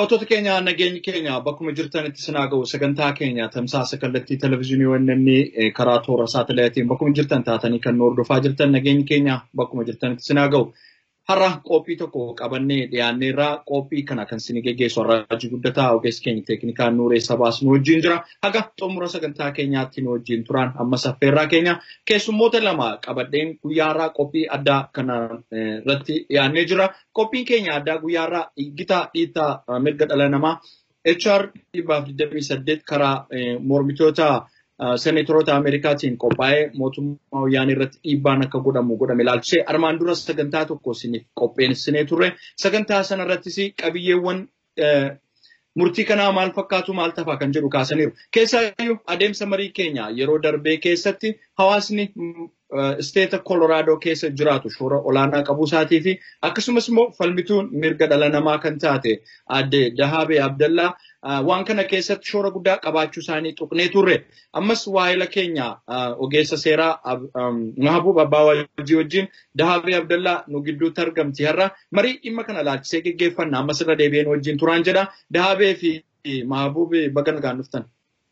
Daawwattoota keenya nageenyi keenya bakkuma jirtanitti sinaa ga'u sagantaa keenya tamsaasa kallattii televizyiinii wanneen karaa toora saatalaayitiin bakkuma jirtan taatanii kan nu hordofaa jirtan nageenyi keenya bakkuma jirtanitti sinaa ga'u. Har'a qophii tokko qabannee dhiyaanneerraa qophii kana kan isin geggeessu har'aajii guddataa ogeessi keenya teeknikaan nuuree sabaas nu wajjin jira. Haga xumura sagantaa keenyaatti nu wajjin turan ammas affeerraa keenya keessummoota lama qabadheen guyyaarraa qophii addaa kana irratti dhiyaannee jira. Qophiin keenya addaa guyyaarraa gitaa dhiittaa mirga dhala namaa HR 28 karaa mormitoota seneetoroota Ameerikaatiin qophaa'ee mootummaa wayyaanii irratti dhiibbaan akka godhamu godhame ilaalchisee armaan dura sagantaa tokko isiniif qopheessinee turre. Sagantaa sana irrattis qabiyyeewwan murtii kanaa maal fakkaatu maal tafaa kan jedhu kaasaniiru. Keessaayyuu adeemsa marii keenya yeroo darbee keessatti hawaasni isteeta Kolooraadoo keessa jiraatu shoora olaanaa qabuu isaatii fi akkasumas immoo falmituun mirga dhala namaa kan taate aadde Dahaabee Abdallaa waan kana keessatti shoora guddaa qabaachuu isaanii tuqnee turre. Ammas waa'ila keenya ogeessa seeraa Mahabuub Abbaa Wajjii wajjin Dahaabee Abdallaa nu gidduutti argamti har'a. Marii dhimma kana laalchisee geggeeffanna ammas irra deebi'een wajjin turaan jedha. Dahaabee fi Mahabuub baga nagaan dhuftan.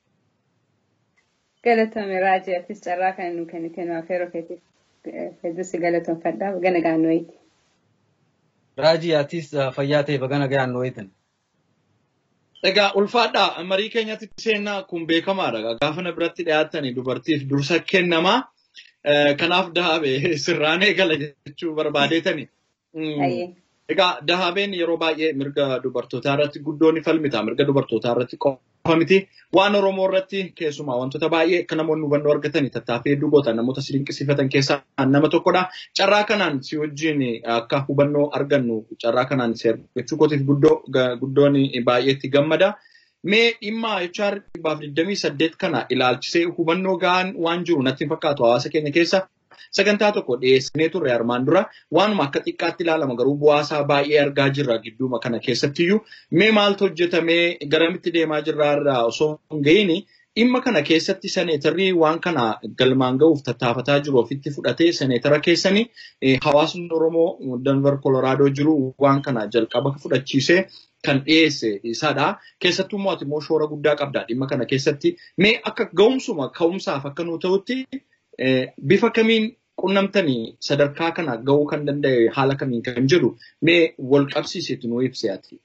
Galatoomi Raajii Atis carraa kan nu kennite nu afeeroo keetiif hedduusi galatoonfadhaa baga nagaan nu eegi. Raajii Atis fayyaa ta'e baga nagaan nu eegan. Egaa ulfaadhaa marii keenyatti seennaa kun beekamaadha. Gaafa na biratti dhiyaatanii dubartiif dursa kennamaa. Kanaaf dahaabee sirraan eegala jechuu barbaadeetani. Egaa dahaabeen yeroo baay'ee mirga dubartootaa irratti guddoo ni falmita. Mirga dubartootaa irratti qofa miti. Waan Oromoo irratti keessumaa wantoota baay'ee akka namoonni hubannoo argatanii tattaaffii hedduu gootan namoota si dinqisiifatan keessaa nama tokkodha. Carraa kanaan si wajjin akka hubannoo argannu carraa kanaan si argachuu kootiif guddoon baay'eetti gammada. Mee dhimma HR dhibbaaf 28 kana ilaalchisee hubannoo gahaan waan jiru natti hin fakkaatu hawaasa keenya keessa. Sagantaa tokko dhiyeessinee turre armaan dura waanuma akka xiqqaatti ilaalama garuu bu'aasaa baay'ee argaa jirra gidduuma kana keessattiyyuu mee maaltu hojjetamee garamitti deemaa jirra irraa osoo hin ga'iin dhimma kana keessatti seneetarri waan kana galmaan ga'uuf tattaafataa jiru ofitti fudhatee seneetara keessanii hawaasni Oromoo Danver Kolooraadoo jiru waan kana jalqaba fudhachiisee kan dhiyeesse isaadha. Keessattuu immoo shoora guddaa qabda dhimma kana keessatti mee akka ga'umsuma ka'umsaaf akka nu ta'utti bifa kamiin qunnamtanii sadarkaa kana ga'uu kan danda'e haala kamiin kan jedhu mee wal qabsiiseetu nu ibsi ati.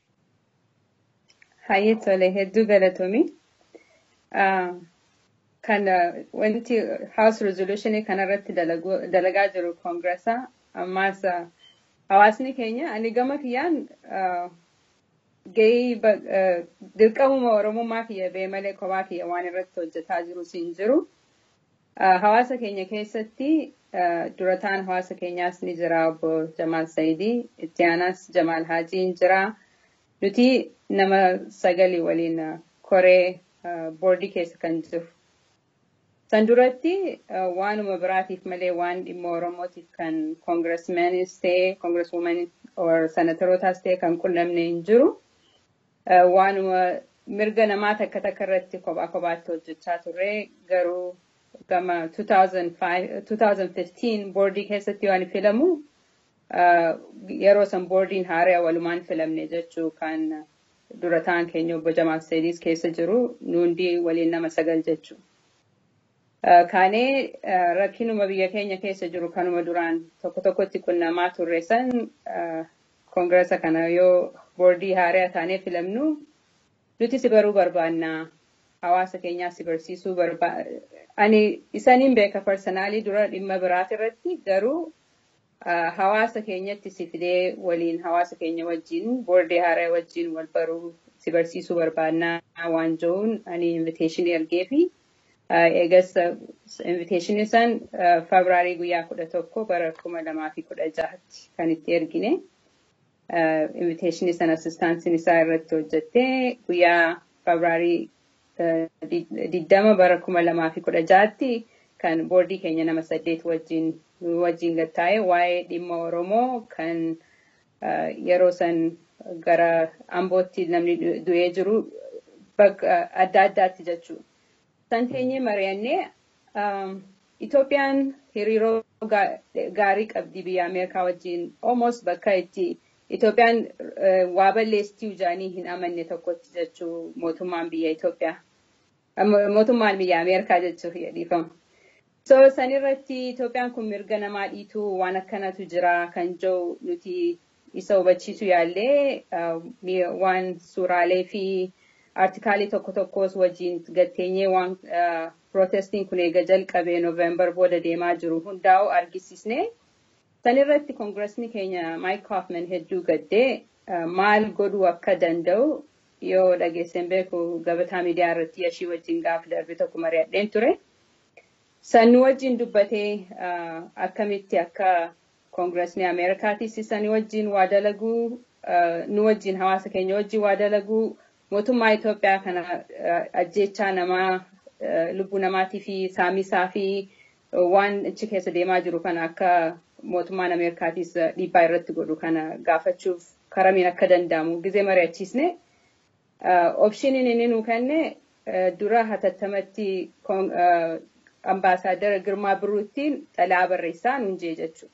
Hayyee tole hedduu galatoomii. Kan wanti House Resolution kanarratti dalagaa jiru Koongirasa ammaas hawaasni keenya ani gama kiyyaan gahee dirqamuma Oromummaa kiyya bee malee kophaa kiyya waan irratti hojjetaa jiru siin jiru. Hawaasa keenya keessatti durataan hawaasa keenyaas ni jira obbo Jamaal Saayidii, itti aanaas Jamaal Haajiin jira. Nuti nama sagalii waliin koree boordii keessa kan jiru. San duratti waanuma biraatiif malee waan dhimma Oromootiif kan koongiresmeenis ta'e, koongireswuumanis senatarootaas ta'e kan qunnamne hin jiru. Waanuma mirga namaa takka takka irratti kophaa kophaatti hojjechaa turre garuu gama 2015 boordii keessatti waan filamu yeroo san boordiin haaraa walumaan filamne jechuu kan durataan keenya obbo Jamaal Saayidii keessa jiru nuundi waliin nama sagal jechuu. Kaanee rakkinuma biyya keenya keessa jiru kanuma duraan tokko tokkotti qunnamaa turre san koongirasa kana yoo boordii haaraa taanee filamnu nuti si baruu barbaannaa hawaasa keenyaa si barsiisuu barbaanna. Ani isaniin beeka parsanaalii dura dhimma biraat irratti garuu hawaasa keenyatti si fidee waliin hawaasa keenya wajjin boordii haaraa wajjin wal baruu si barsiisuu barbaannaa waan jiruun ani inviteeshinii ergee fi eegas inviteeshinii san febraarii guyyaa kudha tokko bara kuma lamaa fi kudha jahatti kan itti ergine. Inviteeshinii san asistaansiin isaa irratti hojjettee guyyaa febraarii diddama bara kuma lamaa fi kudha jahatti kan boordii keenya nama saddeet wajjin wajjin gattaa'e waa'ee dhimma Oromoo kan yeroo san gara ambootti namni du'ee jiru bakka adda addaatti jechuudha. San teenyee mari'annee Itoophiyaan hariiroo gaarii qabdi biyya Ameerikaa wajjin almost bakka itti Itoophiyaan waa balleessituu jaanii hin amanne tokkotti jechuu mootummaan biyya Itoophiyaa. Mootummaan biyya Ameerikaa jechuuf dhiifama. So sanirratti Itoophiyaan kun mirga namaa dhiituu waan akkanatu jira kan jiru nuti isa hubachiisu yaallee waan suuraalee fi artikaalii tokko tokkos wajjin gatteenyee waan pirootestiin kun eega jalqabee Noovembar booda deemaa jiru hundaa'u argisiisne. Sanirratti koongiresni keenya Maayik Hoffman hedduu gaddee maal godhuu akka danda'u yoo dhageesseen beeku gabataa miidiyaa irratti yashii wajjin gaafa darbe tokko mari'adheen ture. Sannu wajjin dubbatee akkamitti akka koongiresni Ameerikaatis sani wajjin waa dalaguu nu wajjin hawaasa keenya wajjin waa dalaguu mootummaa Itoophiyaa kana ajjechaa namaa lubbuu namaatii fi saamisaa fi waan achi keessa deemaa jiru kana akka mootummaan Ameerikaatis dhiibbaa irratti godhu kana gaafachuuf karamiin akka danda'amu gizee mari'achiisne. Opshiniin inni nuu kenne dura hatattamatti ambaasaadara Girmaa Birruuttiin xalayaa barreessaa nuun jee jechuudha.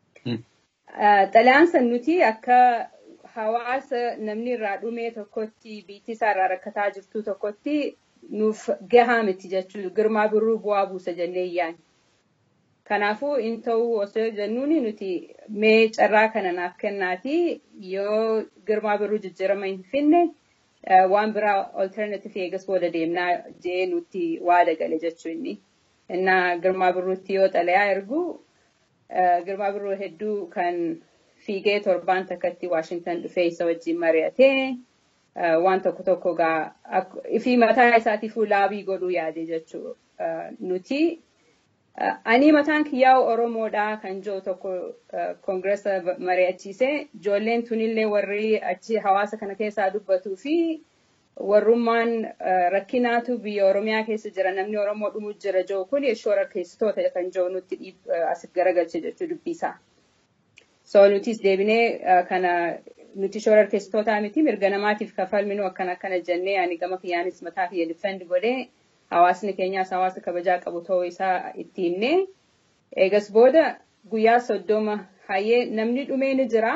Xalayaan san nuti akka hawaasa namni irraa dhumee tokkotti biitti isaa irraa rakkataa jirtu tokkotti nuuf gahaa miti jechuudha. Girmaa Birruu bu'aa buusa jennee yaani. Kanaafuu in ta'uu osoo jennuun nuti mee carraa kana naaf kennaati yoo Girmaa Birruu jijjiirama hin finne waan biraa alternative eegas booda deemnaa jee nuti waada gale jechuu inni. Innaa Girmaa Birruutti yoo xalayaa ergu Girmaa Birruu hedduu kan fiigee torbaan takkatti Waashintan dhufee isa wajjin mari'atee waan tokko tokko gaa fi mataa isaatiifuu laabii godhuu yaade jechuu nuti. Ani mataan kiyyaa'u Oromoodhaa kan jiru tokko koongiresa mari'achiise ijoolleen tunillee warri achi hawaasa kana keessaa dubbatuu fi warrummaan rakkinaatu biyya Oromiyaa keessa jira namni Oromoo dhumuu jira jiru kun shoora keessitoota kan jiru nutti asitti garagalche jechuu dubbisaa. So nutis deebinee kana nuti shoora keessitootaa miti mirga namaatiif kafalminu akkana akkana jennee ani gama kiyyaanis mataa kiyya difendi godhee hawaasni keenyaas hawaasa kabajaa qabu ta'uu isaa itti himne. Eegas booda guyyaa soddoma hayyee namni dhumee ni jira.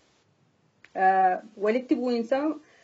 Walitti bu'iinsa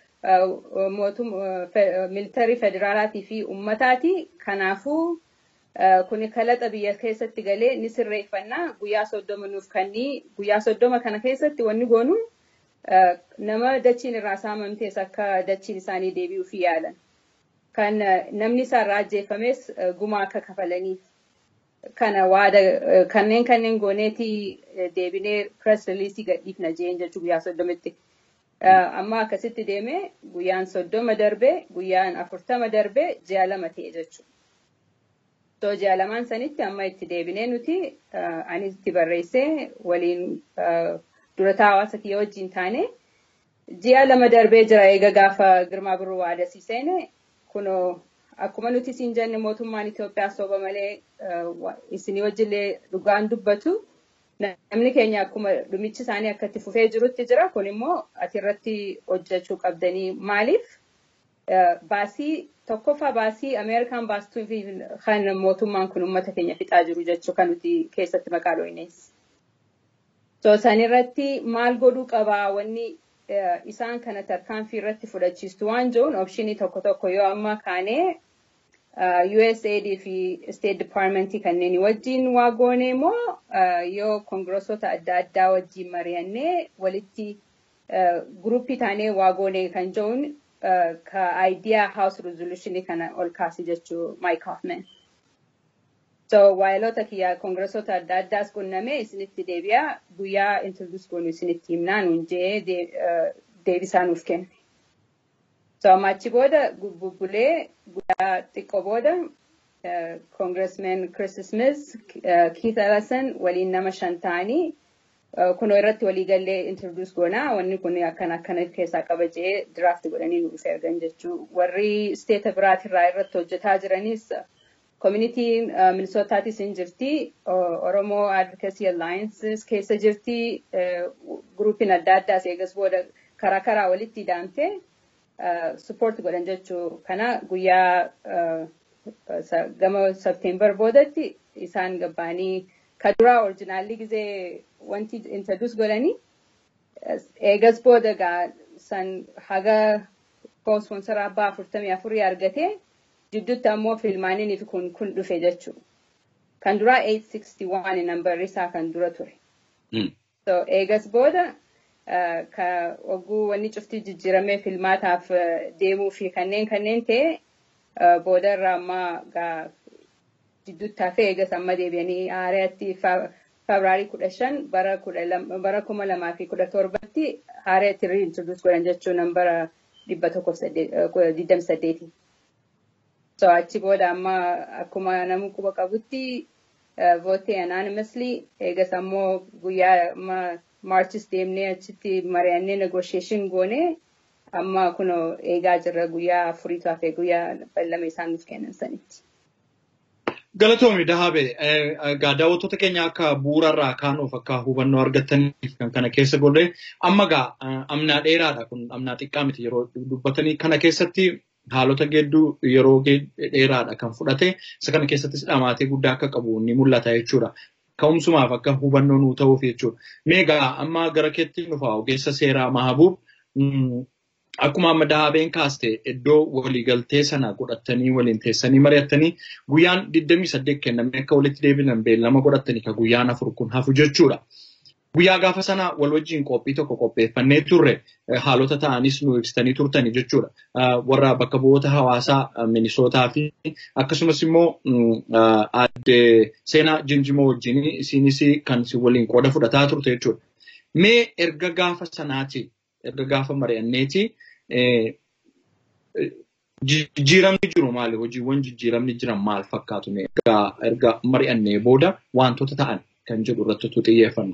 militarii federaalaatii fi uummataati. Kanaafuu kuni kalaqa biyya keessatti galee ni sirreeffannaa guyyaa soddoma nuuf kannii guyyaa soddoma kana keessatti wanni goonu nama dachiin irraa saamamtees akka dachiin isaanii deebi'uuf yaalan. kan namni isaarraa ajjeefames gumaa akka kafalaniif kana waada kanneen kanneen gooneetii deebinee press releasii gadhiifna jeen jechuu guyyaa soddomitti. Amma akkasitti deemee guyyaan soddoma darbee guyyaan afurtama darbee ji'a lama ta'e jechuudha. So ji'a lamaan sanitti amma itti deebinee nuti anis itti barreessee waliin durataa hawaasa kiyya wajjin taane ji'a lama darbee jira eega gaafa Girmaa Birruu waadasii seene kunoo akkuma nuti siin jenne mootummaan Itoophiyaa sooba malee isinii wajjillee dhugaan dubbatu namni keenya akkuma dhumichi isaanii akka itti fufee jirutti jira kun immoo ati irratti hojjechuu qabdanii maaliif baasii tokkoffaa baasii Ameerikaan baastuu fi kan mootummaan kun uummata keenya fixaa jiru jechuu kan nuti keessatti maqaa dhooynees. So sanirratti maal godhuu qabaa wanni isaan kana tarkaanfii irratti fudhachiistu waan jiruun opshinii tokko tokko yoo amma kaanee USAID fi State Departmentii kanneen wajjin waa goone immoo yoo koongirosota adda addaa wajjin mari'annee walitti guruppii taanee waa goone kan jiruun ka idea house resolutionii kana ol kaase jechuu Mike Hoffman. So waayilota kiyya koongirosota adda addaas qunnamee isinitti deebi'a guyyaa introduce goonu isinitti himnaa nuun jee deebisaa nuuf kenne. So amma achi booda bubbulee guyyaa xiqqoo booda koongiresmen Chris Smith, Keith Ellison waliin nama shan ta'anii kunoo irratti waliigallee introduce goonaa wanni kun akkana akkana keessaa qaba jee draft godhanii nuuf ergan jechuu warri steeta biraatirraa irratti hojjetaa jiranis communitiin minisootatis hin jirti oromoo advocacy alliances keessa jirti gurupiin adda addaas eegas booda karaa karaa walitti daamte support godhan jechuu kana guyyaa gama september boodatti isaan gabbaanii ka duraa orjinaalli gizee wanti introduce godhanii eegas booda gaa san haga koosponsaraa abbaa afurtamii afurii argate jidduutti ammoo filmaaniiniif kun kun dhufe jechuudha. Kan duraa 861 nambarri isaa kan dura ture. So eegas booda ka ogguu wanni cuftii jijjiiramee filmaataaf deemuu fi kanneen kanneen ta'e booda irraa ammaa gaa jidduutti hafee eegas amma deebi'anii haareetti Febraarii kudha shan bara kuma lamaa fi kudha torbatti haareetti riintroduus godhan jechuun nambara dhibba tokkoof digdami saddeeti. So achi booda amma akkuma namni quba qabutti vootee anonymously eegas ammoo guyyaa amma maarchis deemnee achitti mari'annee negotiation goone amma kunoo eegaa jirra guyyaa afuriitu hafee guyyaa ballama isaan nuuf kennan sanitti. Galatoomi Dahaabe, egaa daawwattoota keenya akka bu'uurarraa kaanuuf akka hubannoo argataniif kan kana keessa godhe amma gaa amnaa dheeraadha kun amnaa xiqqaa miti yeroo dubbatanii kana keessatti haalota geedduu yeroo dheeraadha kan fudhate isa kana keessattis dhamaatee guddaa akka qabu ni mul'ata jechuudha. Ka'umsumaaf akka hubannoo nuu ta'uuf jechuudha. Meegaa amma gara keetti dhufa ogeessa seeraa Mahabuub akkuma amma dahabeen kaaste iddoo waliigaltee sana godhatanii waliin teessanii mari'attanii guyyaan 28 kennamee akka walitti deebinan beellama godhatanii ka guyyaan afur kun hafu jechuudha. Guyyaa gaafa sana wal wajjin qophii tokko qopheeffannee turre haalota ta'anis nu ibsitanii turtanii jechuudha. Warra bakka bu'oota hawaasaa Minisootaa fi akkasumas immoo aadde seenaa Jinjimoo wajjin isinis kan waliin qooda fudhataa turte jechuudha. Mee erga gaafa sanaati erga gaafa mari'anneeti jijjiiramni jiru maali? Hojiiwwan jijjiiramni jiran maal fakkaatu? Erga mari'annee booda wantoota ta'an kan jedhu irratti utuu xiyyeeffannu.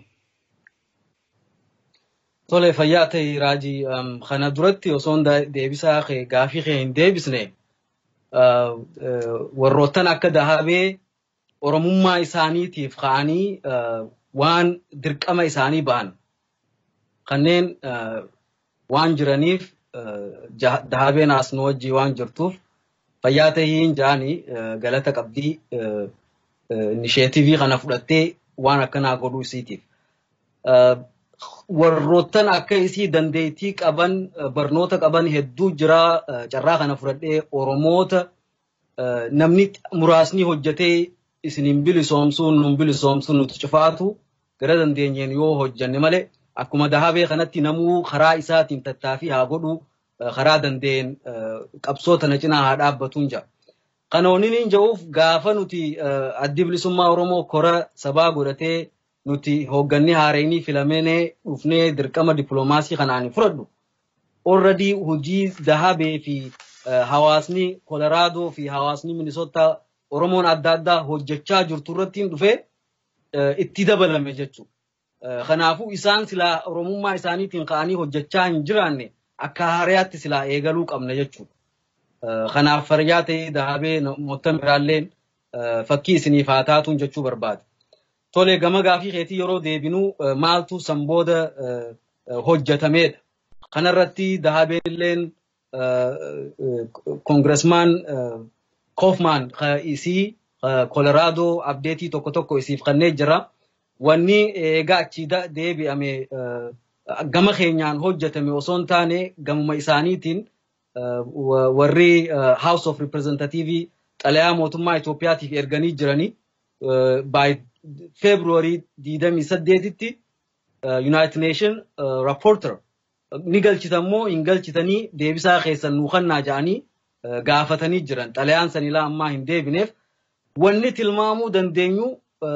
Tole fayyaa ta'e raajii kana duratti osoon deebisaa gaafii kee hin deebisne warroottan akka dahabee oromummaa isaaniitiif ka'anii waan dirqama isaanii ba'an kanneen waan jiraniif dahabeen as nu wajjii waan jirtuuf fayyaa tahiin jaanii galata qabdii inisheetivii kana fudhattee waan akkanaa godhuu isiitiif. Warroottan akka isii dandeettii qaban barnoota qaban hedduu jira carraa kana fudhadhee Oromoota namni muraasni hojjetee isinin bilisoomsuun nun bilisoomsuun nuti cufaatu gara dandeenyeen yoo hojjanne malee akkuma dahabee kanatti namuu karaa isaatiin tattaaffii haa godhu karaa dandeen qabsoo tana cinaa haa dhaabbatuun jira. Kana oniin ja'uuf gaafa nuti addi bilisummaa Oromoo kora sabaa godhatee nuti hoogganni haareenii filameenee dhufnee dirqama dippiloomaasii kanaan fudhadhu. Already hojii dahabee fi hawaasni Kolaraadoo fi hawaasni Minisoota Oromoon adda addaa hojjechaa jirtu irratti dhufee itti dabalame jechuudha. Kanaafuu isaan silaa Oromummaa isaaniitiin ka'anii hojjechaa hin jiraanne akka haariyaatti silaa eegaluu qabna jechuudha. Kanaaf fayyaa ta'ee dahabee moottan biraalleen fakkii isiniif haa taatuun jechuu barbaade. Tole gama gaafii keetii yeroo deebinuu maaltu san booda hojjetamedha. Kanarratti dahabeen illeen koongiresmaan Koofmaan isii Kolaraadoo abdeetii tokko tokko isiif kannee jira. Wanni eegaa achii deebi'ame gama keenyaan hojjetame osoo hin taane gamuma isaaniitiin warri House of Representative xalayaa mootummaa Itoophiyaatiif erganii jiranii by February 28tti United Nation Rapporter ni galchitammoo hin galchitanii deebisaa keessan nuu kennaa jedhanii gaafatanii jiran xalayaan sanilaa ammaa hin deebineef wanni tilmaamuu dandeenyu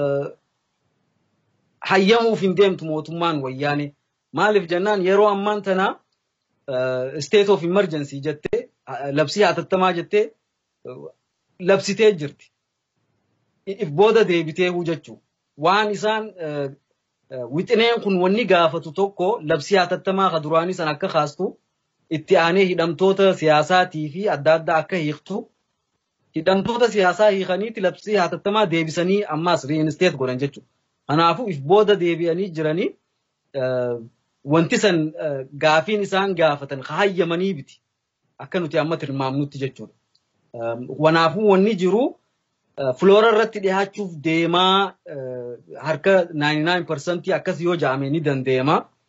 hayyamuuf hin deemtu mootummaan wayyaane maaliif jennaan yeroo ammaan tana state of emergency jettee labsii hatattamaa jettee labsitee jirti. If booda deebitee hujjechuu waan isaan wixineen kun wanni gaafatu tokko labsii hatattamaa ka duraanii san akka kaastu itti aanee hidhamtoota siyaasaatii fi adda addaa akka hiiktu hidhamtoota siyaasaa hiikaniiti labsii hatattamaa deebisanii ammaas riinisteet godhan jechuudha. Kanaafuu if booda deebi'anii jiranii wanti san gaafiin isaan gaafatan hayyamanii biti akka nuti amma tilmaamnutti jechuudha. Kanaafuu wanni jiru filoora irratti dhiyaachuuf deemaa harka 99% akkas yoo ja'ame ni dandeema.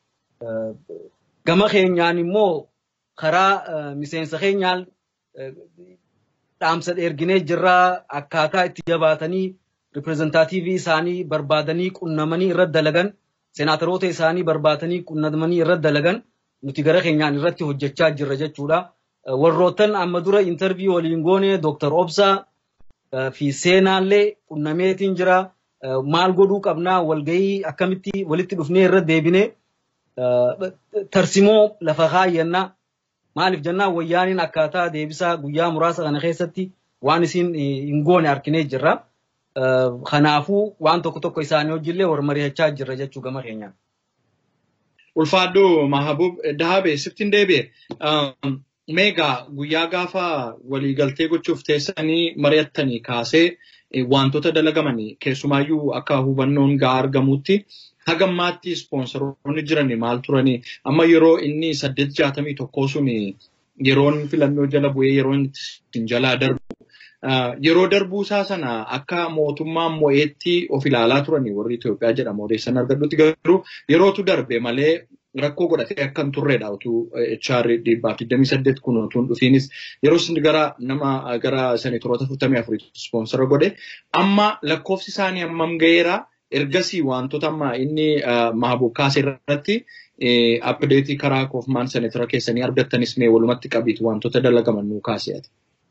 Gama keenyaan immoo karaa miseensa keenyaan dhaamsa erginee jirraa akkaataa itti jabaatanii riprezentaatiivii isaanii barbaadanii qunnamanii irratti dalagan seenaataroota isaanii barbaadanii qunnamanii irratti dalagan nuti gara keenyaan irratti hojjechaa jirra jechuudha. Warroottan amma dura intarviyuu waliin goone Dooktar Obsaa fi seenaallee qunnameetiin jira. Maal godhuu qabnaa walgahii akkamitti walitti dhufnee irra deebinee tarsimoo lafa kaayyannaa maaliif jennaan wayyaaniin akkaataa deebisaa guyyaa muraasa kana keessatti waan isin hin goone arginee jirra. Kanaafuu waan tokko tokko isaanii hojiillee wal mari'achaa jirra jechuu gama keenyaan. Ulfaaddu Mahabub Dahabee siftiin deebi'e. Meegaa guyyaa gaafa waliigaltee gochuuf teessanii mari'attanii kaasee wantoota dalagamanii keessumaayyuu akka hubannoon gahaa argamutti hagammaatti ispoonsoroonni jiranii maal turanii amma yeroo inni saddeet jaatamii tokkoo sun yeroon filannoo jala bu'ee yeroon ittiin jalaa darbu. Yeroo darbuu isaa sana akka mootummaan mo'eetti of ilaalaa turanii warri Itoophiyaa jedhamu odeessan argadhutti garuu yerootu darbe malee rakkoo godhatee akka hin turredha utuu HR dhibbaaf 28 kun utuu hin dhufiinis yeroo isin gara nama gara seneetoroota 44 ispoonsora godhe amma lakkoofsi isaanii hammam ga'eera ergasii wantoota amma inni mahabub kaase irratti apdeetii karaa koofmaan seneetara keessanii argattanis mee walumatti qabiitu wantoota dalagaman nuu kaasee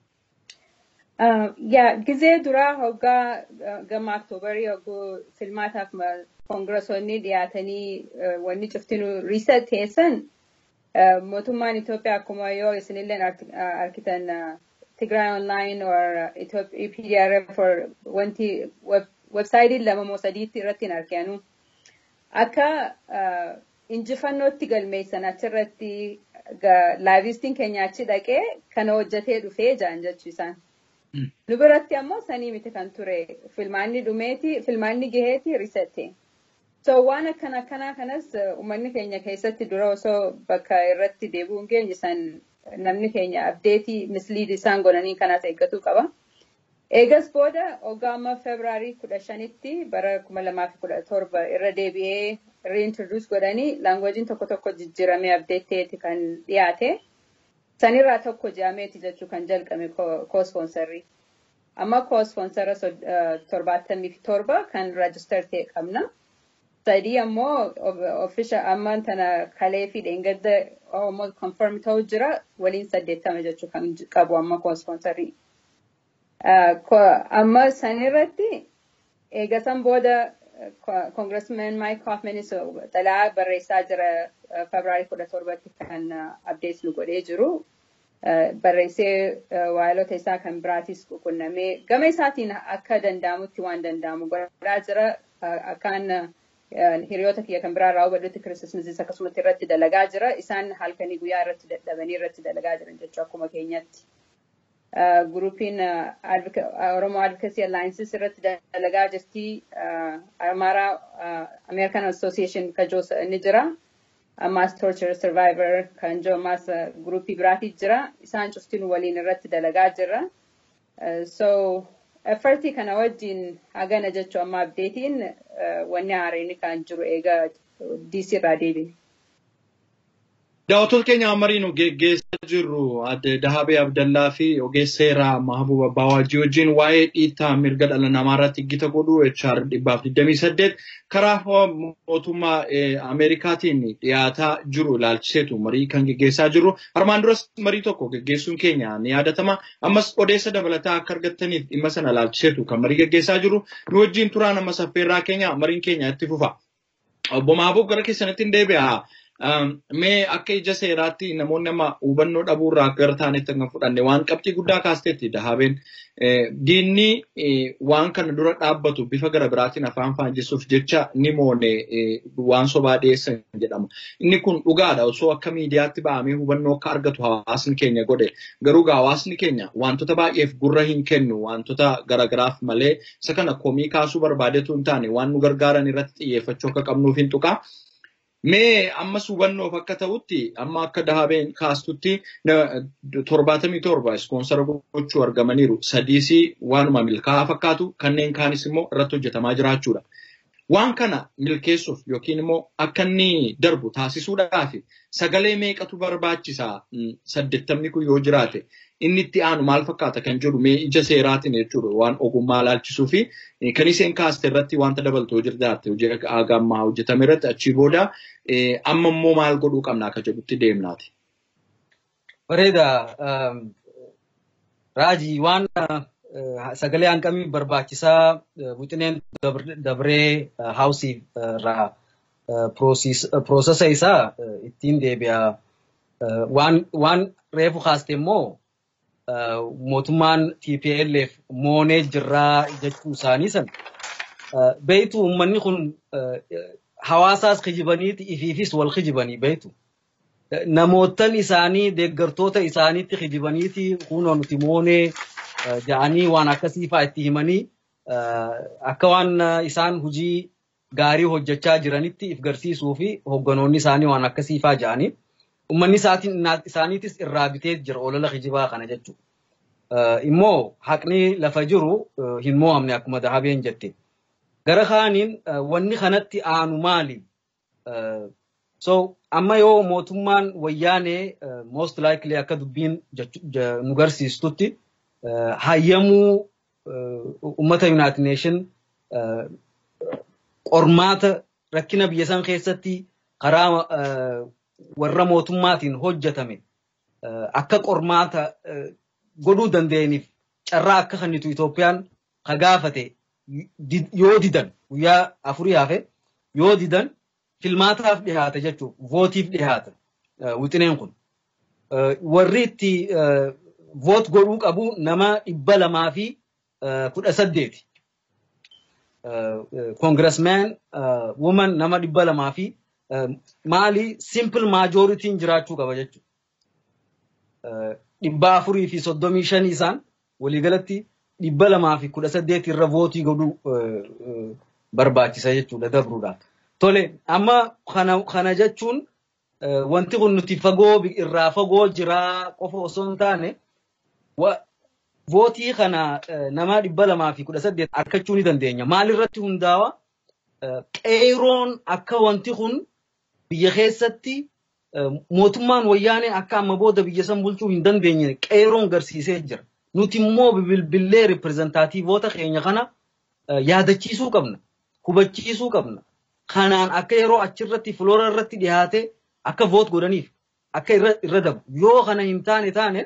yaa gizee duraa hoggaa gama oktoobarii hogguu filmaataaf koongirasonni dhiyaatanii wanni cuftinuu riisa teessan mootummaan Itoophiyaa akkuma yoo isinillee arkitan Tigray Online or EPDRF or wanti websaayitiin lama moo sadiitti irratti hin arginu. Akka injifannootti galmeessan achirratti laavistiin keenya achi dhaqee kana hojjetee dhufee jaan jechuisaan. Nu biratti ammoo sanii miti kan ture filmaanni dhumeeti filmaanni gaheeti risette. So waan akkana akkanaa kanas uummanni keenya keessatti dura osoo bakka irratti deebi'uun keenya san namni keenya abdeetii misliid isaan godhanii kanas eeggatuu qaba. Eegas booda hoggaa amma Febraarii kudha shanitti bara kuma lamaa fi kudha torba irra deebi'ee reintroduce godhanii laangweejiin tokko tokko jijjiiramee abdeetteeti kan dhiyaate. Sanirraa tokko jaameeti jechuu kan jalqabe koospoonsarrii. Amma koospoonsara torbaatamii fi torba kan raajister ta'e qabna. Sadii ammoo ofisha amma tana kalee fi dheengadda ammoo konfirm ta'u jira waliin saddeettama jechuu kan qabu amma koospoonsarrii. Amma sanirratti eegasan booda Congressman Mike Hoffmanis xalaa barreessaa jira Febraarii kudha torbatti kan abdees nu godhee jiru. Barreessee waayilota isaa kan biraatis qunnamee gama isaatiin akka danda'amutti waan danda'amu godhaa jira. Akkaan hiriyoota kiyya kan biraa irraa hubadhutti kiristoosnis akkasumatti irratti dalagaa jira. Isaan halkanii guyyaa irratti dadhabanii irratti dalagaa jiran jechuu akkuma keenyatti. Gurupiin Oromoo Advocacy Alliances irratti dalagaa jirti. Amaaraa American Association kajoo ni jira. Ammaas Torture Survivor kan jiru ammaas gurupii biraatii jira. Isaan cuftiin waliin irratti dalagaa jirra. So effortii kana wajjin hagana jechuu amma abdeetiin wanni haareen kan jiru eegaa DC irraa deebiin. Daawwattoota keenya amariinu geggeessaa jirru adde Dahabee Abdallaa fi ogeessa seeraa Mahabuba Baawajii wajjin waa'ee dhiittaa mirga dhala namaa irratti gita godhu HR dhibbaaf 28 karaa mootummaa Ameerikaatiin dhiyaataa jiru ilaalchiseetu marii kan geggeessaa jiru. Armaan duras marii tokko geggeessuun keenya ni yaadatama. Ammas odeessa dabalataa akka argattaniif dhimma sana ilaalchiseetu kan marii geggeessaa jiru. Nu wajjin turaan amma saffeerraa keenya mariin keenya itti fufa. Obbo Mahabub gara keessanitti hin deebi'a. Mee akka ija seeraatti namoonni amma hubannoo dhabuurraa akka gara taanetti kan fudhanne waan qabxii guddaa kaasteetti dahabeen. Diinni waan kana dura dhaabbatu bifa gara biraatiin afaan faanjisuuf jecha ni moone waan sobaa dhiyeessan jedhama. Inni kun dhugaadha osoo akka miidiyaatti ba'amee hubannoo akka argatu hawaasni keenya godhe. Garuu hawaasni keenya wantoota baay'eef gurra hin kennu wantoota garagaraaf malee isa kana komii kaasuu barbaadetu hin taane waan nu gargaaran irratti xiyyeeffachuu akka qabnuuf hin tuqaa. Mee ammas hubannoof akka ta'utti amma akka dahabeen kaastutti torbaatamii torba ispoonsara gochuu argamaniiru. Sadiisii waanuma milkaa'aa fakkaatu kanneen kaanis immoo irratti hojjetamaa jiraachuudha. Waan kana milkeessuuf yookiin immoo akka inni darbu taasisuudhaaf sagalee meeqatu barbaachisaa saddeettamni kun yoo jiraate inni itti aanu maal fakkaata kan jedhu mee ija seeraatiin jechuudha waan ogummaa laalchisuu fi kan isheen kaaste irratti wanta dabaltoo jirtaate hojii ammaa hojjetame irratti achii booda amma immoo maal godhuu qabna akka jedhutti deemnaati. Bareeda. Raajii waan sagalee hanqamii barbaachisaa wixineen dabree haawusii irraa piroosesa isaa ittiin deebi'a. Waan reefu kaaste immoo mootummaan TPLF moonee jirraa jechuu isaanii sana beeytu uummanni kun hawaasaas kijibaniiti ifiifis wal kijibanii beeytu. Namootan isaanii deeggartoota isaaniitti kijibaniiti kunoo nuti moonee ja'anii waan akkasii fa'aa itti himanii akka waan isaan hojii gaarii hojjechaa jiranitti if garsiisuu fi hogganoonni isaanii waan akkasii fa'aa ja'anii uummanni isaaniitis irraa bitee jira olola kijibaa kana jechuudha. Immoo haqni lafa jiru hin mo'amne akkuma dahabeen jette. Gara kaaniin wanni kanatti aanu maali? So amma yoo mootummaan wayyaanee most likely akka dubbiin nu garsiistutti hayyamuu uummata United Nation qormaata rakkina biyya san keessatti karaa warra mootummaatiin hojjetame akka qormaata godhuu danda'aniif carraa akka kennitu Itoophiyaan ka gaafate yoo didan guyyaa afurii hafe yoo didan filmaataaf dhihaata jechuun vootiif dhihaata wixineen kun. Warri itti voot godhuu qabu nama dhibba lamaa fi kudha saddeeti. Koongirasmeen woman nama dhibba lamaa fi maali simple maajoritiin jiraachuu qaba jechuudha. Dhibba afurii fi soddomii shanii isaan waliigalatti dhibba lamaa fi kudha saddeeti irra vootii godhuu barbaachisa jechuudha dabruudhaaf. Tole amma kana kana jechuun wanti kun nuti fagoo irraa fagoo jiraa qofa osoo hin taane vootii kana nama dhibba lamaa fi kudha saddeet argachuu ni dandeenya. Maalirratti hundaa'a? Qeeroon akka wanti kun biyya keessatti mootummaan wayyaanee akka amma booda biyya san bulchuu hin dandeenye qeeroon garsiisee jira. Nuti immoo bilbilee ripireezentaatiivoota keenya kana yaadachiisuu qabna. Hubachiisuu qabna. Kanaan akka yeroo achirratti filoora irratti dhiyaate akka voot godhaniif akka irra dabu. Yoo kana hin taane taane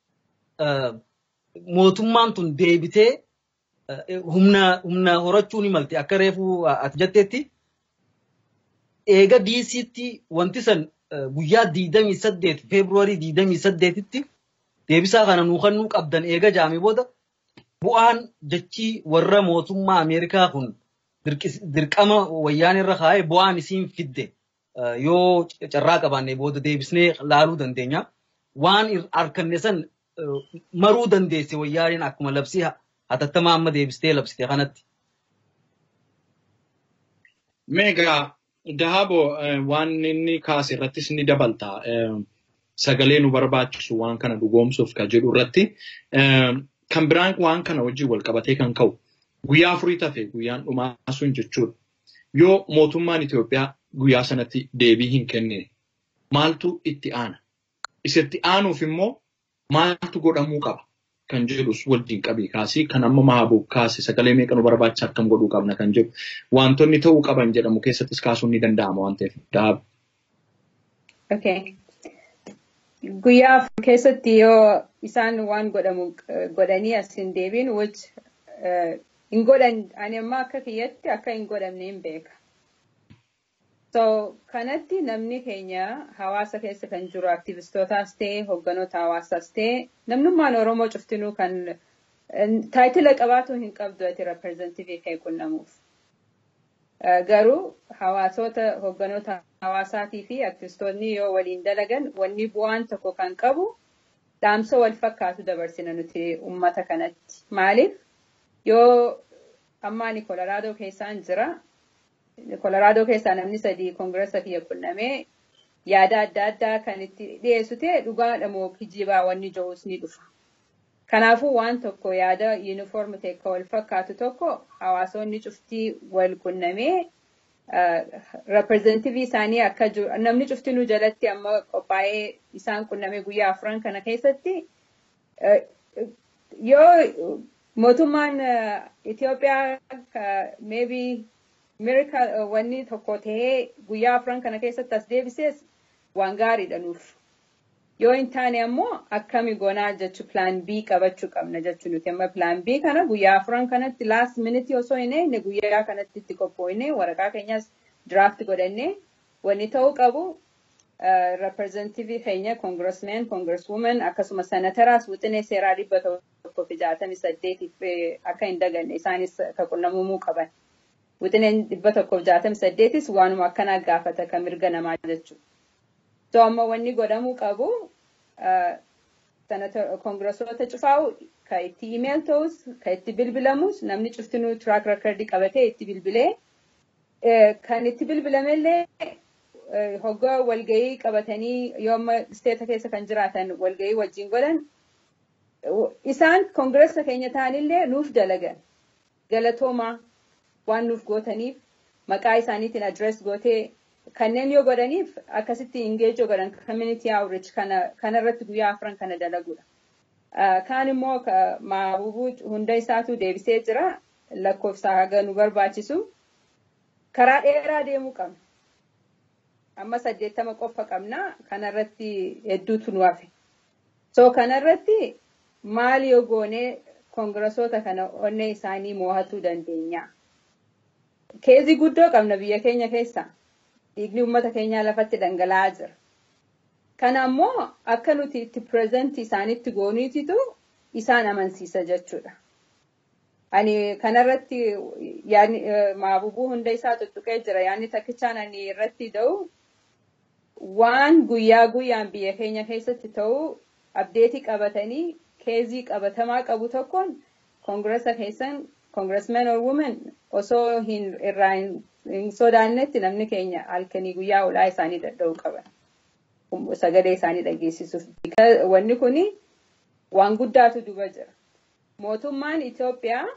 mootummaan tun deebitee humna humna horachuu ni malte akka reefuu ati jetteetti eega diisiitti wanti san guyyaa diidamii saddeet feebruwarii diidamii saddeetitti deebisaa kana nuu kennuu qabdan eega jaame booda bu'aan jechii warra mootummaa Ameerikaa kun dirqama wayyaan irra kaa'ee bu'aan isiin fidde yoo carraa qabaanne booda deebisnee laaluu dandeenya. Waan harkanne san maruu dandeesse wayyaaniin akkuma labsii hatattamaa amma deebistee labsite kanatti. Meegaa Dahaaboo waan inni kaase irrattis ni dabalta. Sagalee nu barbaachisu waan kana dhugoomsuuf kan jedhu irratti kan biraan waan kana wajjin wal qabatee kan ka'u guyyaa afurii tafe guyyaan dhumaa sun jechuudha. Yoo mootummaan Itoophiyaa guyyaa sanatti deebii hin kennine maaltu itti aana? Isatti aanuuf immoo maaltu godhamuu qaba? Kan jedhus wajjin qabii kaasii kan amma mahabuu kaase sagalee meeqa nu barbaachisa akkam godhuu qabna kan jedhu wantoonni ta'uu qaban jedhamu keessattis kaasuun ni danda'ama waan ta'eef dahaabu. Okay. Guyyaa afur keessatti yoo isaan waan godhamu godhanii as hin deebiin which hin godhan ani amma akka kiyyatti akka hin godhamne hin beeka. So kanatti namni keenya hawaasa keessa kan jiru aktivistootaas ta'e hogganoota hawaasaas ta'e namnummaan Oromoo cuftinuu kan taayitila qabaatu hin qabdu ati reprezentiivii kee qunnamuuf. Garuu hawaasota hogganoota hawaasaatii fi aktivistoonni yoo waliin dalagan wanni bu'aan tokko kan qabu dhaamsa wal fakkaatu dabarsina nuti uummata kanatti. Maaliif yoo ammaani kolaraadoo keessaan jira kolaraadoo keessaa namni sadii koongiresa kiyya qunnamee yaada adda addaa kan itti dhiyeessu ta'e dhugaadha moo kijibaa wanni jiruus ni dhufa. Kanaafuu waan tokko yaada yuunifoormi ta'e kan wal fakkaatu tokko hawaasonni cuftii wal qunnamee reprezentativii isaanii akka jiru namni cuftinuu jalatti amma qophaa'ee isaan qunname guyyaa afran kana keessatti yoo mootummaan Itoophiyaa maybe miracle wanni tokko tahee guyyaa afran kana keessatti as deebisees waan gaariidha nuuf. Yoo hin taane ammoo akkami goonaa jechu plan B qabachuu qabna jechuu nuti amma plan B kana guyyaa afran kanatti last minute osoo hin eegne guyyaa kanatti itti qophoofne waraqaa keenyas draft godhannee wanni ta'uu qabu reprezentativii keenya congressman congresswoman akkasuma senataraas wixinee seeraa dhibba tokkoo fi jaatamii saddeetiif akka hin daganne isaanis ka qunnamumuu qaban. Wixineen dhibba tokkoo fi jaatamii saddeetis waanuma akkanaa gaafata kan mirga namaa jechuudha. So amma wanni godhamuu qabu koongresoota cufaa'u ka itti email ta'us ka itti bilbilamus namni cuftinuu track record qabatee itti bilbilee kan itti bilbilamellee hoggaa walgahii qabatanii yoo amma isteeta keessa kan jiraatan walgahii wajjin godhan isaan koongiresa keenya ta'anillee nuuf dalagan galatoomaa waan nuuf gootaniif maqaa isaaniitiin adres gootee kanneen yoo godhaniif akkasitti ingeejoo godhan community outreach kana kanarratti guyyaa afran kana dalagudha. Kaan immoo maabubuu hunda isaatu deebisee jira lakkoofsa haga nu barbaachisu karaa dheeraa deemuu qabna. Amma saddeettama qofa qabna kanarratti hedduutu nu hafe. So kanarratti maal yoo goonee koongirasoota kana onnee isaanii mo'atuu dandeenya. Keezii guddoo qabna biyya keenya keessaa. dhiigni uummata keenyaa lafatti dhangala'aa jira. Kana ammoo akka nuti itti pireezentii isaanitti gooniititu isaan amansiisa jechuudha. Ani kanarratti maabubuu hunda isaa tuttuqee jira. Yaanni takkichaan ani irratti da'u waan guyyaa guyyaan biyya keenya keessatti ta'u abdeetii qabatanii keezii qabatamaa qabu tokkoon koongiresa keessan koongiresmen or women osoo hin irraa hin sodaannetti namni keenya halkanii guyyaa olaa isaanii dadhabuu qaban. Sagalee isaanii dhageessisuuf. Wanni kuni waan guddaatu duba jira. Mootummaan Itoophiyaa